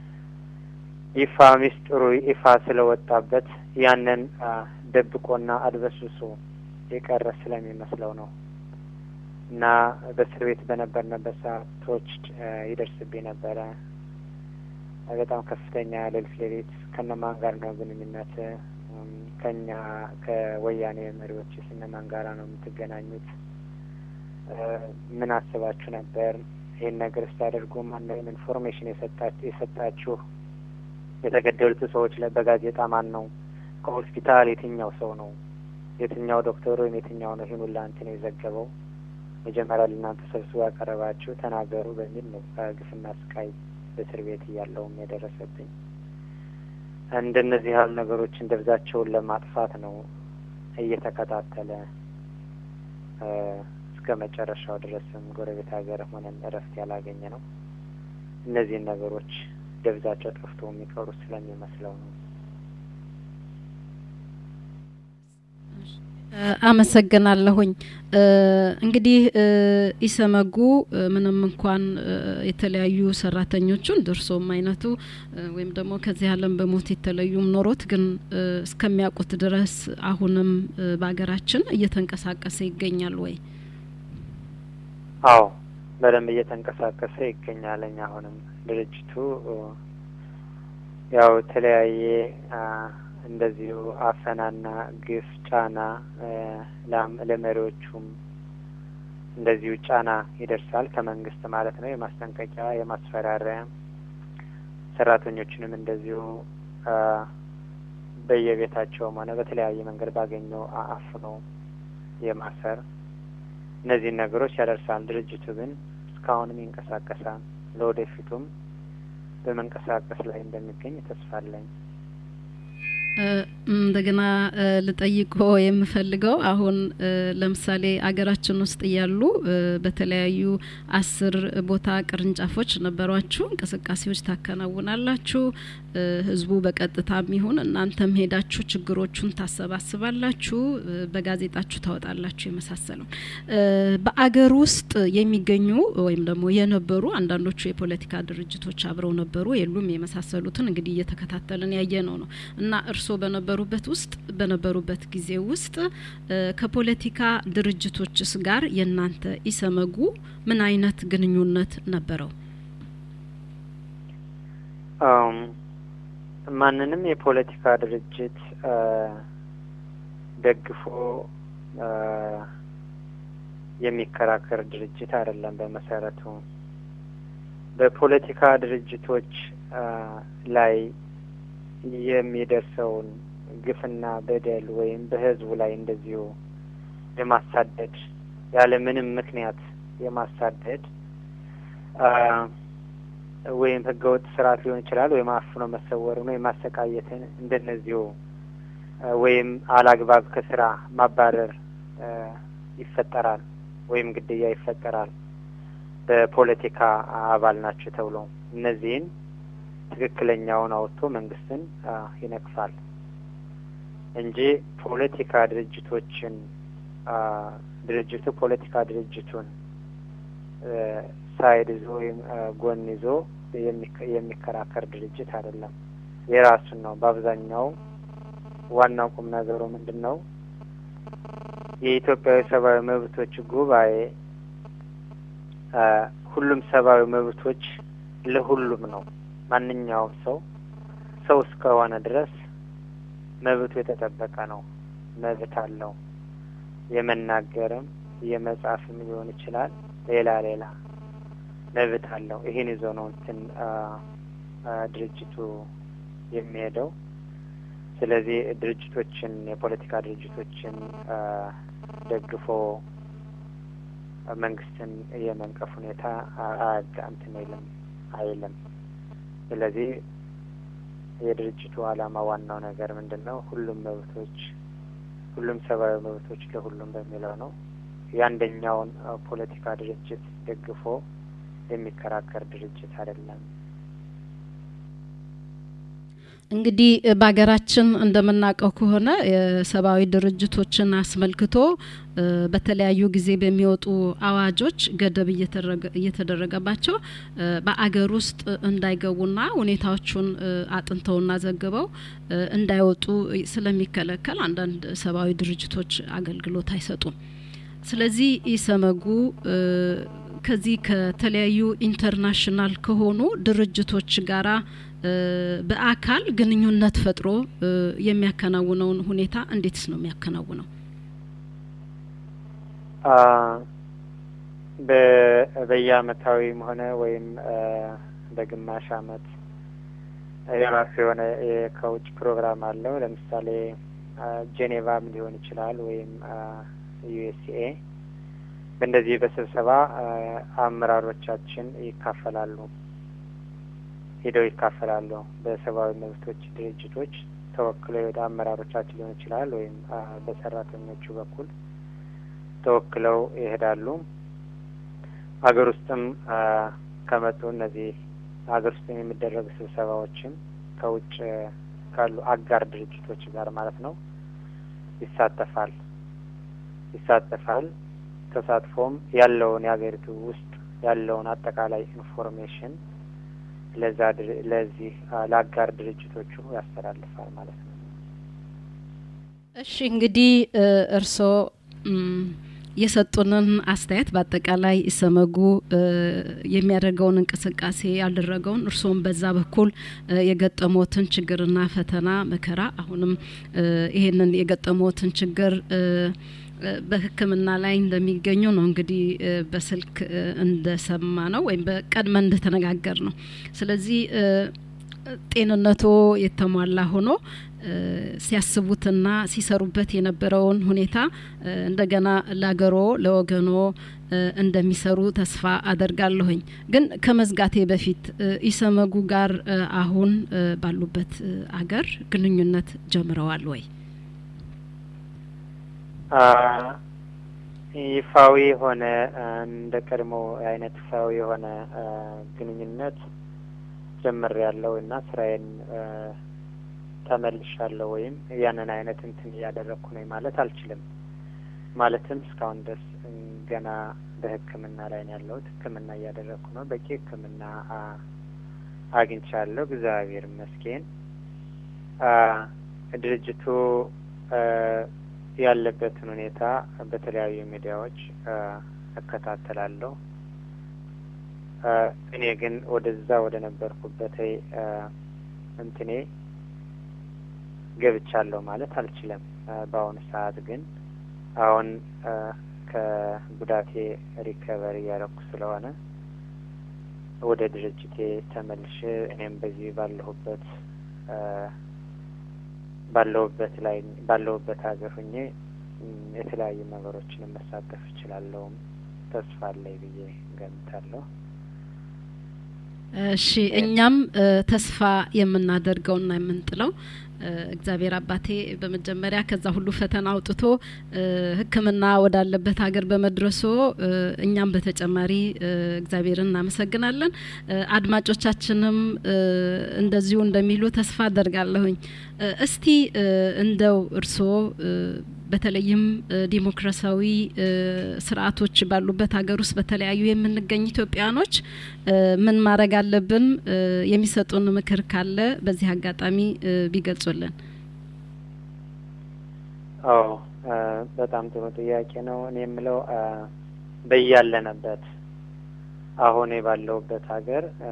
[SPEAKER 5] ይፋ ሚስጥሩ ይፋ ስለወጣበት ያንን አ ደብቆና አድበስብሶ የቀረ ስለሚመስለው ነው። እና በእስር ቤት በነበርንበት ሰዓቶች አ ይደርስብኝ ነበረ። በጣም ከፍተኛ ሌሊት ሌሊት ከነማን ጋር ነው ግንኙነት? እም፣ ከኛ ከወያኔ መሪዎች እነማን ጋራ ነው የምትገናኙት? እ ምን አስባችሁ ነበር? ይህን ነገር ስታደርጉ ማነው ኢንፎርሜሽን የሰጣችሁ የሰጣችሁ? የተገደሉት ሰዎች ላይ በጋዜጣ ማን ነው? ከሆስፒታል የትኛው ሰው ነው? የትኛው ዶክተር ወይም የትኛው ነው ይህን ሁላ እንትን የዘገበው? መጀመሪያ ለእናንተ ሰብስቦ ያቀረባችሁ ተናገሩ በሚል ነው ግፍና ስቃይ በእስር ቤት እያለውም የደረሰብኝ። እንደነዚህ ያሉ ነገሮችን ደብዛቸውን ለማጥፋት ነው እየተከታተለ እ እስከ መጨረሻው ድረስም ጎረቤት ሀገር ሆነን እረፍት ያላገኘ ነው። እነዚህን ነገሮች ደብዛቸው ጠፍቶ የሚቀሩ ስለሚመስለው ነው።
[SPEAKER 1] አመሰግናለሁኝ። እ እንግዲህ እ ኢሰመጉ እ ምንም እንኳን እ የተለያዩ ሰራተኞቹን ድርሶም አይነቱ እ ወይም ደግሞ ከዚህ ዓለም በሞት የተለዩም ኖሮት ግን እ እስከሚያውቁት ድረስ አሁንም እ በሀገራችን እየተንቀሳቀሰ ይገኛል ወይ?
[SPEAKER 5] አዎ በደንብ እየተንቀሳቀሰ ይገኛለኝ። አሁንም ድርጅቱ እ ያው የተለያየ አ እንደዚሁ አፈናና ግፍ ጫና እ ላም- ለመሪዎቹም እንደዚሁ ጫና ይደርሳል ከመንግስት ማለት ነው። የማስጠንቀቂያ የማስፈራሪያ ሰራተኞችንም እንደዚሁ አ በየቤታቸውም ሆነ በተለያየ መንገድ ባገኘው አ- አፍኖ የማሰር እነዚህን ነገሮች ያደርሳል። ድርጅቱ ግን እስካሁንም ይንቀሳቀሳል። ለወደፊቱም በመንቀሳቀስ ላይ እንደሚገኝ ተስፋ አለኝ።
[SPEAKER 1] እ እንደገና እ ልጠይቆ የምፈልገው አሁን እ ለምሳሌ አገራችን ውስጥ እያሉ እ በተለያዩ አስር ቦታ ቅርንጫፎች ነበሯችሁ፣ እንቅስቃሴዎች ታከናውናላችሁ። እ ህዝቡ በቀጥታም ይሁን እናንተም ሄዳችሁ ችግሮቹን ታሰባስባላችሁ፣ እ በጋዜጣችሁ ታወጣላችሁ የመሳሰለው እ በአገር ውስጥ የሚገኙ ወይም ደግሞ የነበሩ አንዳንዶቹ የፖለቲካ ድርጅቶች አብረው ነበሩ የሉም የመሳሰሉትን እንግዲህ እየተከታተልን ያየ ነው ነው እና እርስዎ በነበሩበት ውስጥ በነበሩበት ጊዜ ውስጥ እ ከፖለቲካ ድርጅቶችስ ጋር የእናንተ ኢሰመጉ ምን አይነት ግንኙነት ነበረው?
[SPEAKER 5] አም ማንንም የፖለቲካ ድርጅት አ ደግፎ አ የሚከራከር ድርጅት አይደለም። በመሰረቱ በፖለቲካ ድርጅቶች አ፣ ላይ የሚደርሰውን ግፍና በደል ወይም በህዝቡ ላይ እንደዚሁ የማሳደድ ያለ ምንም ምክንያት የማሳደድ አ፣ ወይም ህገወጥ ስርዓት ሊሆን ይችላል ወይም አፍኖ መሰወርን ወይም ማሰቃየትን እንደነዚሁ አ፣ ወይም አላግባብ ከስራ ማባረር አ፣ ይፈጠራል ወይም ግድያ ይፈጠራል በፖለቲካ አባል ናቸው ተብሎ እነዚህን ትክክለኛውን አውጥቶ መንግስትን አ፣ ይነቅፋል እንጂ ፖለቲካ ድርጅቶችን አ፣ ድርጅቱ ፖለቲካ ድርጅቱን እ፣ ሳይድ ይዞ ወይም አ፣ ጎን ይዞ የሚከ- የሚከራከር ድርጅት አይደለም። የራሱን ነው። በአብዛኛው ዋናው ቁም ነገሩ ምንድን ነው? የኢትዮጵያዊ ሰብአዊ መብቶች ጉባኤ አ፣ ሁሉም ሰብአዊ መብቶች ለሁሉም ነው። ማንኛውም ሰው ሰው እስከሆነ ድረስ መብቱ የተጠበቀ ነው። መብት አለው። የመናገርም የመጻፍም ሊሆን ይችላል። ሌላ ሌላ መብት አለው። ይህን ይዞ ነው እንትን አ፣ አ፣ ድርጅቱ የሚሄደው። ስለዚህ ድርጅቶችን የፖለቲካ ድርጅቶችን አ፣ ደግፎ መንግስትን የመንቀፍ ሁኔታ አያጋ እንትን አይልም አይልም። ስለዚህ የድርጅቱ ዓላማ ዋናው ነገር ምንድን ነው? ሁሉም መብቶች ሁሉም ሰብአዊ መብቶች ለሁሉም በሚለው ነው። የአንደኛውን አ፣ ፖለቲካ ድርጅት ደግፎ የሚከራከር ድርጅት አይደለም።
[SPEAKER 1] እንግዲህ እ፣ በሀገራችን እንደምናውቀው ከሆነ የሰብአዊ ድርጅቶችን አስመልክቶ እ፣ በተለያዩ ጊዜ በሚወጡ አዋጆች ገደብ እየተደረገ- እየተደረገባቸው እ፣ በአገር ውስጥ እንዳይገቡና ሁኔታዎቹን እ፣ አጥንተውና ዘግበው እ፣ እንዳይወጡ ስለሚከለከል አንዳንድ ሰብአዊ ድርጅቶች አገልግሎት አይሰጡም። ስለዚህ ኢሰመጉ እ፣ ከዚህ ከተለያዩ ኢንተርናሽናል ከሆኑ ድርጅቶች ጋራ እ፣ በአካል ግንኙነት ፈጥሮ እ፣ የሚያከናውነውን ሁኔታ እንዴትስ ነው የሚያከናውነው?
[SPEAKER 5] አ፣ በ- በየአመታዊም ሆነ ወይም አ፣ በግማሽ አመት የራሱ የሆነ የ- ከውጭ ፕሮግራም አለው። ለምሳሌ አ፣ ጄኔቫም ሊሆን ይችላል ወይም ዩኤስኤ በእንደዚህ በስብሰባ አ፣ አመራሮቻችን ይካፈላሉ ሄደው ይካፈላሉ። በሰብአዊ መብቶች ድርጅቶች ተወክለው የወደ አመራሮቻችን ሊሆን ይችላል ወይም አ፣ በሰራተኞቹ በኩል ተወክለው ይሄዳሉ። ሀገር ውስጥም አ፣ ከመጡ እነዚህ ሀገር ውስጥም የሚደረጉ ስብሰባዎችም ከውጭ ካሉ አጋር ድርጅቶች ጋር ማለት ነው ይሳተፋል ይሳተፋል። ተሳትፎም ያለውን የሀገሪቱ ውስጥ ያለውን አጠቃላይ ኢንፎርሜሽን ለዛ ድር- ለዚህ አ፣ ለአጋር ድርጅቶቹ ያስተላልፋል ማለት ነው።
[SPEAKER 1] እሺ እንግዲህ እ፣ እርስዎ እም፣ የሰጡንን አስተያየት በአጠቃላይ ኢሰመጉ እ፣ የሚያደርገውን እንቅስቃሴ ያልደረገውን እርስዎም በዛ በኩል እ፣ የገጠሞትን ችግርና ፈተና መከራ አሁንም እ፣ ይሄንን የገጠሞትን ችግር እ፣ እ፣ በሕክምና ላይ እንደሚገኙ ነው እንግዲህ እ፣ በስልክ እ፣ እንደሰማ ነው ወይም በቀድመን እንደተነጋገር ነው። ስለዚህ እ፣ ጤንነቶ የተሟላ ሆኖ እ፣ ሲያስቡትና ሲሰሩበት የነበረውን ሁኔታ እ፣ እንደገና ለአገሮ ለወገኖ እ፣ እንደሚሰሩ ተስፋ አደርጋለሁኝ። ግን ከመዝጋቴ በፊት እ፣ ኢሰመጉ ጋር እ፣ አሁን እ፣ ባሉበት እ፣ አገር ግንኙነት ጀምረዋል ወይ?
[SPEAKER 5] አ፣ ይፋዊ የሆነ አ፣ እንደ ቀድሞ አይነት ይፋዊ የሆነ አ፣ ግንኙነት ጀምር ያለው እና ስራዬን አ፣ ተመልሻለሁ ወይም ያንን አይነት እንትን እያደረግኩ ነኝ ማለት አልችልም። ማለትም እስካሁን ድረስ እም፣ ገና በሕክምና ላይ ነው ያለሁት። ሕክምና እያደረግኩ ነው። በቂ ሕክምና አ፣ አግኝቻለሁ። እግዚአብሔር ይመስገን። አ፣ ድርጅቱ አ፣ ያለበትን ሁኔታ በተለያዩ ሚዲያዎች አ፣ እከታተላለሁ። አ፣ እኔ ግን ወደዛ ወደ ነበርኩበት አ፣ እንትኔ ገብቻለሁ ማለት አልችልም። አ፣ በአሁኑ ሰዓት ግን አሁን አ፣ ከጉዳቴ ሪከቨሪ እያደረኩ ስለሆነ ወደ ድርጅቴ ተመልሼ እኔም በዚህ ባለሁበት አ፣ ባለሁበት ላይ ባለሁበት ሀገር ሁኜ እም፣ የተለያዩ ነገሮችን መሳተፍ እችላለሁም ተስፋ አለኝ ብዬ ገምታለሁ።
[SPEAKER 1] እሺ እኛም እ፣ ተስፋ የምናደርገውና የምንጥለው እ፣ እግዚአብሔር አባቴ በመጀመሪያ ከዛ ሁሉ ፈተና አውጥቶ እ፣ ሕክምና ወዳለበት ሀገር በመድረሶ እ፣ እኛም በተጨማሪ እ፣ እግዚአብሔርን እናመሰግናለን። እ፣ አድማጮቻችንም እ፣ እንደዚሁ እንደሚሉ ተስፋ አደርጋለሁኝ። እ፣ እስቲ እ፣ እንደው እርስዎ እ፣ በተለይም እ፣ ዲሞክራሲያዊ እ፣ ስርዓቶች ባሉበት ሀገር ውስጥ በተለያዩ የምንገኝ ኢትዮጵያኖች እ፣ ምን ማድረግ አለብን? እ፣ የሚሰጡን ምክር ካለ በዚህ አጋጣሚ እ፣ ቢገልጹልን።
[SPEAKER 5] አዎ አ፣ በጣም ጥሩ ጥያቄ ነው። እኔ የምለው አ፣ በያለንበት አሁን ባለሁበት ሀገር አ፣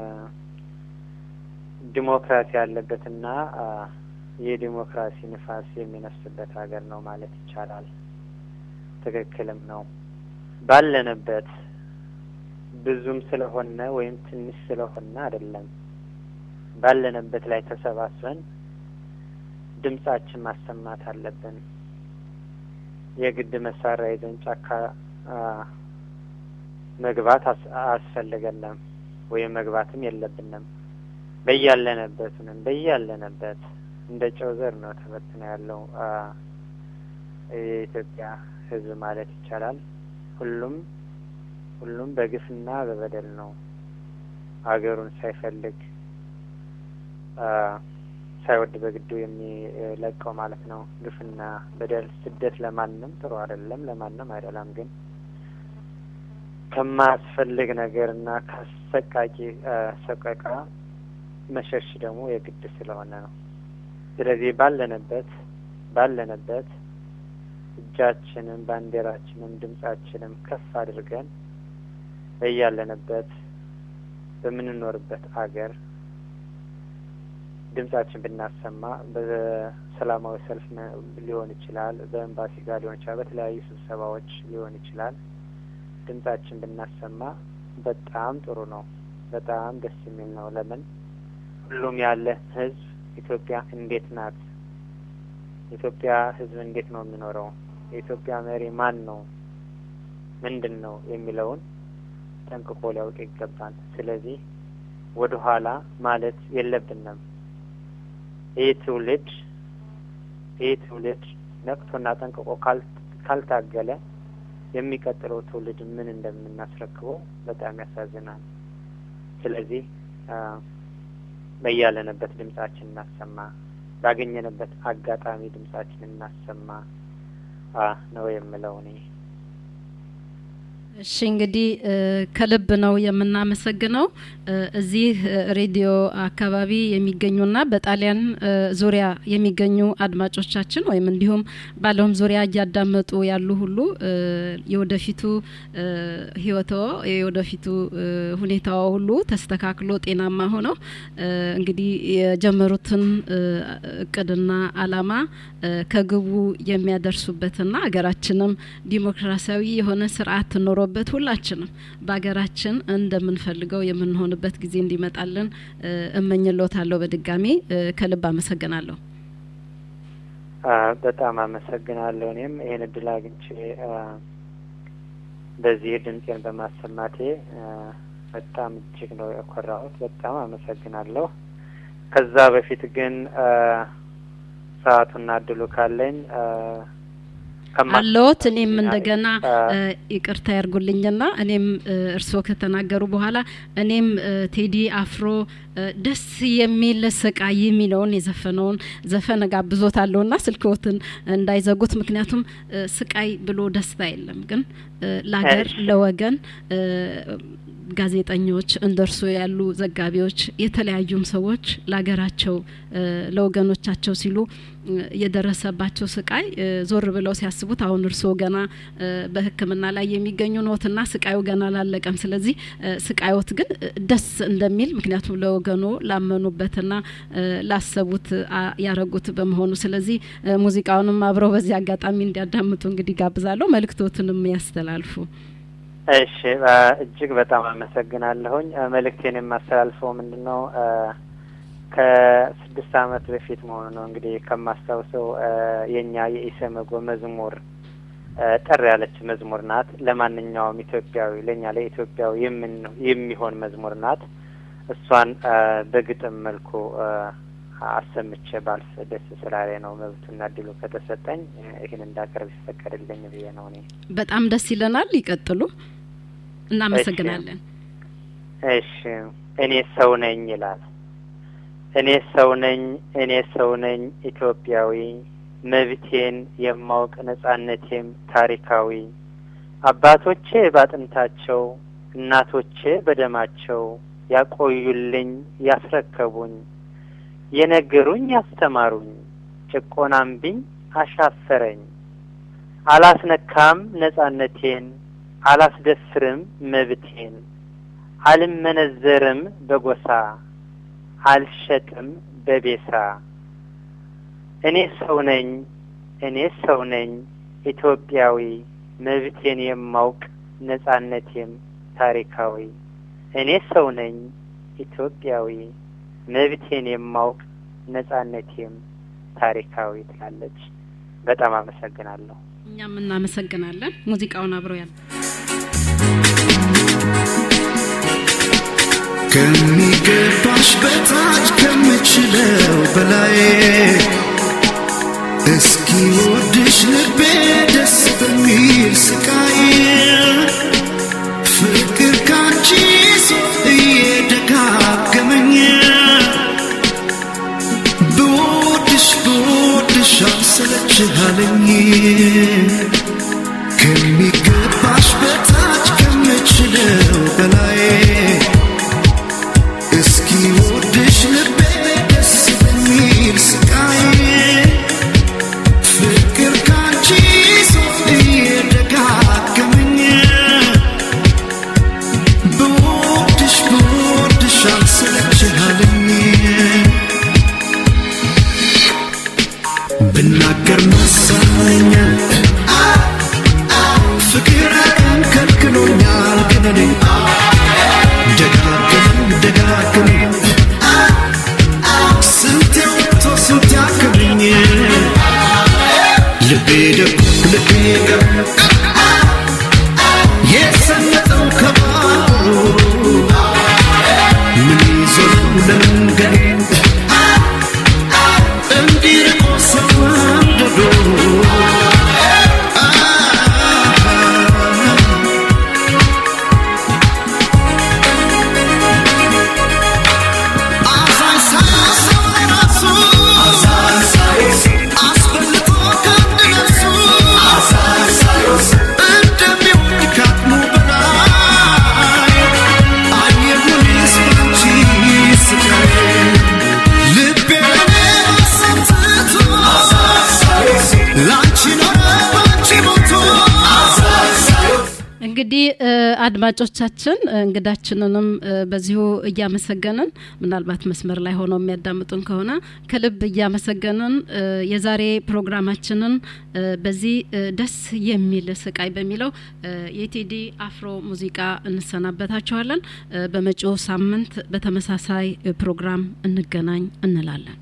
[SPEAKER 5] ዲሞክራሲ ያለበትና አ፣ የዲሞክራሲ ንፋስ የሚነፍስበት ሀገር ነው ማለት ይቻላል። ትክክልም ነው። ባለንበት ብዙም ስለሆነ ወይም ትንሽ ስለሆነ አይደለም። ባለንበት ላይ ተሰባስበን ድምጻችን ማሰማት አለብን። የግድ መሳሪያ ይዘን ጫካ አ፣ መግባት አስ- አያስፈልገንም ወይም መግባትም የለብንም። በያለንበት ነን። በያለንበት እንደ ጨው ዘር ነው ተበትኖ ያለው አ፣ የኢትዮጵያ ሕዝብ ማለት ይቻላል። ሁሉም ሁሉም በግፍና በበደል ነው ሀገሩን ሳይፈልግ አ፣ ሳይወድ በግዱ የሚለቀው ማለት ነው። ግፍና በደል፣ ስደት ለማንም ጥሩ አይደለም፣ ለማንም አይደላም። ግን ከማያስፈልግ ነገርና ከአሰቃቂ አ፣ ሰቆቃ መሸሽ ደግሞ የግድ ስለሆነ ነው። ስለዚህ ባለንበት ባለንበት እጃችንም ባንዲራችንም ድምጻችንም ከፍ አድርገን በያለንበት በምንኖርበት አገር ድምጻችን ብናሰማ በሰላማዊ ሰልፍ ነ- ሊሆን ይችላል፣ በኤምባሲ ጋር ሊሆን ይችላል፣ በተለያዩ ስብሰባዎች ሊሆን ይችላል። ድምጻችን ብናሰማ በጣም ጥሩ ነው። በጣም ደስ የሚል ነው። ለምን ሁሉም ያለ ህዝብ ኢትዮጵያ እንዴት ናት? የኢትዮጵያ ህዝብ እንዴት ነው የሚኖረው? የኢትዮጵያ መሪ ማን ነው? ምንድን ነው የሚለውን ጠንቅቆ ሊያውቅ ይገባል። ስለዚህ ወደ ኋላ ማለት የለብንም። ይህ ትውልድ ይህ ትውልድ ነቅቶና ጠንቅቆ ካል- ካልታገለ የሚቀጥለው ትውልድ ምን እንደምናስረክበው በጣም ያሳዝናል። ስለዚህ አ፣ በያለንበት ድምጻችን እናሰማ፣ ባገኘንበት አጋጣሚ ድምጻችን እናሰማ አ፣ ነው የምለው እኔ።
[SPEAKER 1] እሺ እንግዲህ እ፣ ከልብ ነው የምናመሰግነው እ፣ እዚህ እ፣ ሬዲዮ አካባቢ የሚገኙና በጣሊያን እ፣ ዙሪያ የሚገኙ አድማጮቻችን ወይም እንዲሁም በዓለም ዙሪያ እያዳመጡ ያሉ ሁሉ እ፣ የወደፊቱ እ፣ ህይወቶ የወደፊቱ እ፣ ሁኔታው ሁሉ ተስተካክሎ ጤናማ ሆነው እ፣ እንግዲህ የጀመሩትን እ፣ እቅድና አላማ እ፣ ከግቡ የሚያደርሱበትና ሀገራችንም ዲሞክራሲያዊ የሆነ ስርዓት ኖሮበት ሁላችንም በሀገራችን እንደምንፈልገው የምንሆንበት ጊዜ እንዲመጣልን እ፣ እመኝሎታለሁ። በድጋሚ እ፣ ከልብ አመሰግናለሁ።
[SPEAKER 5] አ፣ በጣም አመሰግናለሁ። እኔም ይህን እድል አግኝቼ አ፣ በዚህ ድምፄን በማሰማቴ አ፣ በጣም እጅግ ነው የኮራሁት። በጣም አመሰግናለሁ። ከዛ በፊት ግን አ፣ ሰዓቱና እድሉ ካለኝ አ፣ ከማ-
[SPEAKER 1] አለዎት እኔም እንደገና
[SPEAKER 5] አ፣
[SPEAKER 1] እ፣ ይቅርታ ያርጉልኝና እኔም እ፣ እርስዎ ከተናገሩ በኋላ እኔም እ፣ ቴዲ አፍሮ እ፣ ደስ የሚል ስቃይ የሚለውን የዘፈነውን ዘፈን ጋብዞታለሁና ስልክዎትን እንዳይዘጉት። ምክንያቱም እ፣ ስቃይ ብሎ ደስታ የለም፣ ግን እ፣ ለሀገር
[SPEAKER 5] እሺ።
[SPEAKER 1] ለወገን እ፣ ጋዜጠኞች እንደ እርሱ ያሉ ዘጋቢዎች፣ የተለያዩም ሰዎች ለሀገራቸው እ፣ ለወገኖቻቸው ሲሉ እ፣ የደረሰባቸው ስቃይ እ፣ ዞር ብለው ሲያስቡት አሁን እርስዎ ገና እ፣ በሕክምና ላይ የሚገኙ ኖትና ስቃዩ ገና አላለቀም። ስለዚህ እ፣ ስቃዮት ግን እ፣ ደስ እንደሚል ምክንያቱም ለወገኖ ላመኑበትና እ፣ ላሰቡት አ፣ ያረጉት በመሆኑ ስለዚህ እ፣ ሙዚቃውንም አብረው በዚህ አጋጣሚ እንዲያዳምጡ እንግዲህ ጋብዛለሁ። መልእክቶትንም ያስተላልፉ።
[SPEAKER 5] እሺ አ፣ እጅግ በጣም አመሰግናለሁኝ። አ፣ መልእክቴን የማስተላልፈው ምንድን ነው አ፣ ከስድስት ዓመት በፊት መሆኑ ነው እንግዲህ ከማስታውሰው አ፣ የእኛ የኢሰመጎ መዝሙር አ፣ ጠር ያለች መዝሙር ናት። ለማንኛውም ኢትዮጵያዊ ለእኛ ለኢትዮጵያዊ የምን የሚሆን መዝሙር ናት። እሷን አ፣ በግጥም መልኩ አ፣ አሰምቼ ባልፍ ደስ ስላለ ነው። መብቱና እድሉ ከተሰጠኝ አ፣ ይህን እንዳቀርብ ይፈቀድልኝ ብዬ ነው እኔ
[SPEAKER 1] በጣም ደስ ይለናል። ይቀጥሉ። እናመሰግናለን።
[SPEAKER 5] እሺ እኔ ሰው ነኝ ይላል። እኔ ሰው ነኝ፣ እኔ ሰው ነኝ ኢትዮጵያዊ፣ መብቴን የማውቅ ነጻነቴም ታሪካዊ። አባቶቼ ባጥንታቸው እናቶቼ በደማቸው ያቆዩልኝ ያስረከቡኝ፣ የነገሩኝ ያስተማሩኝ፣ ጭቆናምብኝ አሻፈረኝ። አላስነካም ነጻነቴን አላስደፍርም መብቴን አልመነዘርም በጎሳ አልሸጥም በቤሳ እኔ ሰው ነኝ እኔ ሰው ነኝ ኢትዮጵያዊ መብቴን የማውቅ ነጻነቴም ታሪካዊ እኔ ሰው ነኝ ኢትዮጵያዊ መብቴን የማውቅ ነጻነቴም ታሪካዊ ትላለች። በጣም አመሰግናለሁ።
[SPEAKER 1] እኛም እናመሰግናለን። ሙዚቃውን አብረው ያለ
[SPEAKER 4] ከሚገባሽ በታች ከምችለው በላይ እስኪ ወድሽ ልቤ ደስ በሚል ስቃይ ፍቅር ካንቺ ሰው እየደጋገመኝ ብወድሽ ብወድሽ አልሰለችሃለኝ ከሚገባሽ በታች ከምችለው በላይ እስኪ ወድሽ ልቤ ደስ በሚል ስቃይ ፍቅር ካንቺ ሰው እየደጋገመኝ ብወድሽ ብወድሽ አልሰለችሃለኝ ብናገር መሰለኛል ፍቅር አቅም ከልክሎኛል ግን እኔ ደጋግም ደጋግም ስንት ወጥቶ ስንት ያክብኝ ልቤ ደጉ ልቤ ገብ የሰመጠው ከባሩ ምን ይዞ ነው ለመንገድ እንዲርቆ ሰው አንድዶ አዛኝ ሳያሰው ለራሱ አስበልጦ ከአንድ ነፍሱ እንደሚወድ ካቅሙ በላይ አየሁልሽ ባንቺ ስቃይ ልቤን አሰምትቶ ላንቺ ኖረ ባንቺ ሞቶ
[SPEAKER 1] እንግዲህ እ፣ አድማጮቻችን እ፣ እንግዳችንንም እ፣ በዚሁ እያመሰገንን ምናልባት መስመር ላይ ሆነው የሚያዳምጡን ከሆነ ከልብ እያመሰገንን እ፣ የዛሬ ፕሮግራማችንን እ፣ በዚህ እ፣ ደስ የሚል ስቃይ በሚለው እ፣ የቴዲ አፍሮ ሙዚቃ እንሰናበታችኋለን። እ፣ በመጪው ሳምንት በተመሳሳይ እ፣ ፕሮግራም እንገናኝ እንላለን።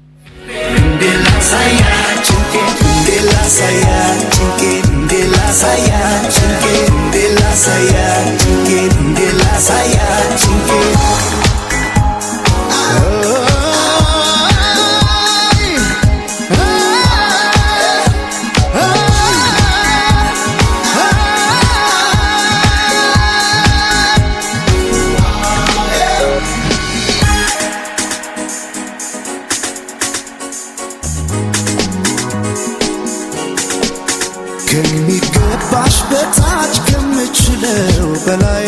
[SPEAKER 4] ከሚገባሽ በታች ከምችለው በላይ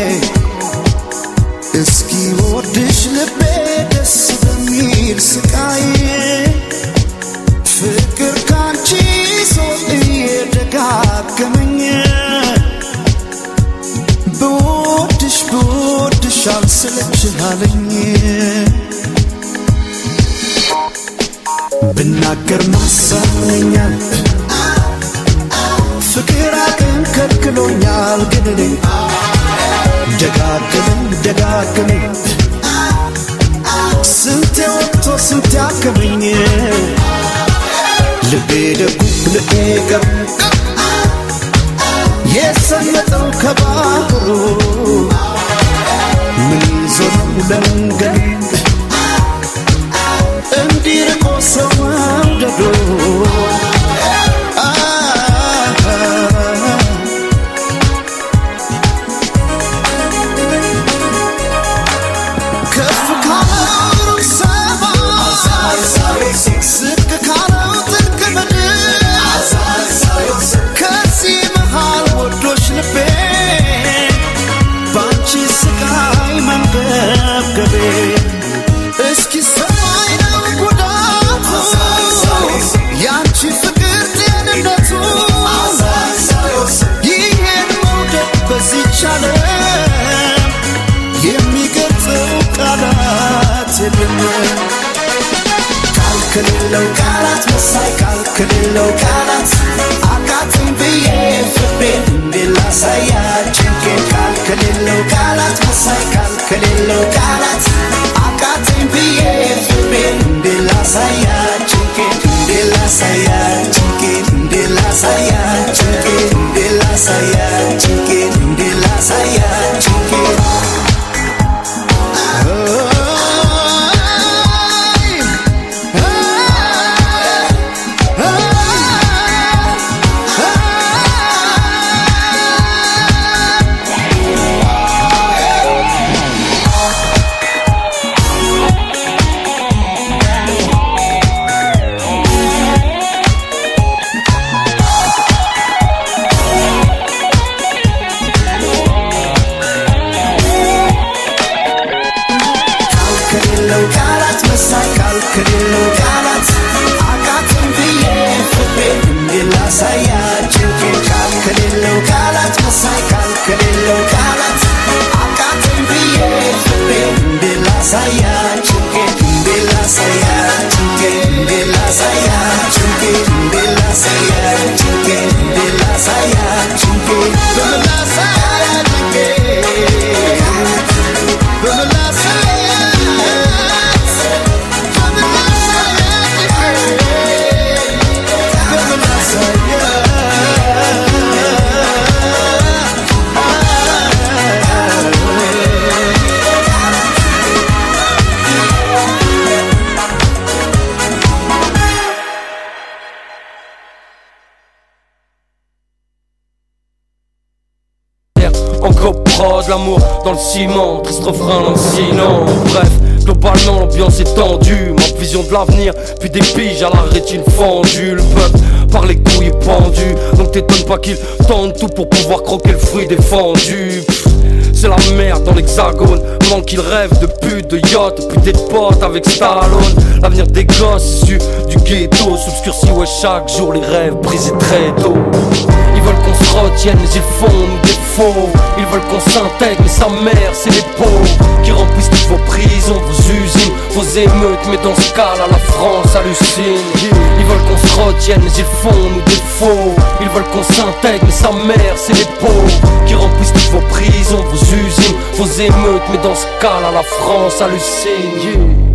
[SPEAKER 4] እስኪ ወድሽ ልቤ ደስ በሚል ስቃይ ፍቅር ካንቺ ሰው እየደጋገመኝ ብወድሽ ብወድሽ አልሰለችሃለኝ ብናገር ማሳመኛል ፍቅር አቅም ከልክሎኛል ግን እኔ ደጋግመኝ ደጋግመኝ ስንቴ ወጥቶ ስንቴ አከመኝ ልቤ ደጉ ልቤ ገቡ የሰመጠው ከባህሩ ምን ይዞ ነው ለመንገድ እንዲርቆ ሰው መውደዱ አ ከፍ ካለው ሰማይ ዝቅ ካለው ጥልቅ ምድር ከዚህ መሃል ወዶሽ ልቤ ባንቺ ስቃይ መንገብገቤ እስኪ ሰማይ ነው ጉዳቱ ያንቺ ፍቅር ጤንነቱ ይሄን መውደድ በዚች ዓለም የሚገልጸው ቃላት የለም ቃል ከሌለው ቃላት መሳይ ቃል ከሌለው ቃላት አቃተኝ ብዬ ፍቅሬን እንዴት ላሳያት ጭንቄን ቃል ከሌለው ቃላት መሳይ ቃል ከሌለው ቃላት አቃተኝ ብዬ ፍቅሬን እንዴት ላሳያት ጭንቄን እንዴት ላሳያት ጭንቄን እንዴት ላሳያት ጭንቄን እንዴት ላሳያት ጭንቄን እንዴት ላሳያት ጭንቄን ቃል ከሌለው ቃላት መሳይ ቃል ከሌለው ቃላት አቃተኝ ብዬ ፍቅሬን እንዴት ላሳያት ጭንቄን ቃል ከሌለው ቃላት መሳይ ቃል ከሌለው ቃላት አቃተኝ ብዬ ፍቅሬን እንዴት ላሳያት ጭንቄን እንዴት ላሳያት ጭንቄን እንዴት ላሳያት ጭንቄን እንዴት ላሳያት ጭንቄን እንዴት ላሳያት ጭንቄን በምን ላሳያት ጭንቄን
[SPEAKER 6] Encore prod, l'amour dans le ciment, triste refrain lancinant. Bref, globalement l'ambiance est tendue, ma vision de l'avenir, puis des piges à la rétine fendue. Le peuple par les couilles est pendu, donc t'étonnes pas qu'il tente tout pour pouvoir croquer le fruit défendu. Pff, C'est la merde dans l'hexagone, pendant qu'ils rêvent de pute, de yacht, puis des potes avec Stallone. L'avenir des gosses issus du ghetto, s'obscurcit ouais chaque jour les rêves brisés très tôt. Ils veulent qu'on se retienne, mais ils font nous des faux. Ils veulent qu'on s'intègre, mais sa mère, c'est les pauvres qui remplissent toutes vos prisons, vos usines, vos émeutes. Mais dans ce cas-là, la France hallucine. Ils veulent qu'on se retienne, mais ils font nous des faux. Ils veulent qu'on s'intègre, mais sa mère, c'est les pauvres qui remplissent toutes vos prisons, vos usines, vos émeutes. Mais dans ce cas-là, la France hallucine. Yeah.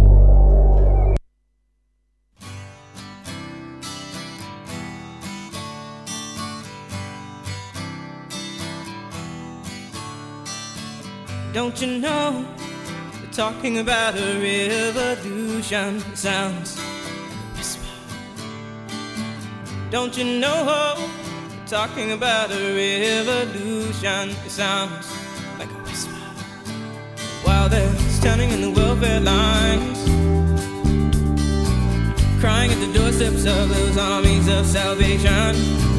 [SPEAKER 7] Don't you know? They're talking about a revolution. It sounds like a whisper. Don't you know? They're talking about a revolution. It sounds like a whisper. While they're standing in the welfare lines, crying at the doorsteps of those armies of salvation.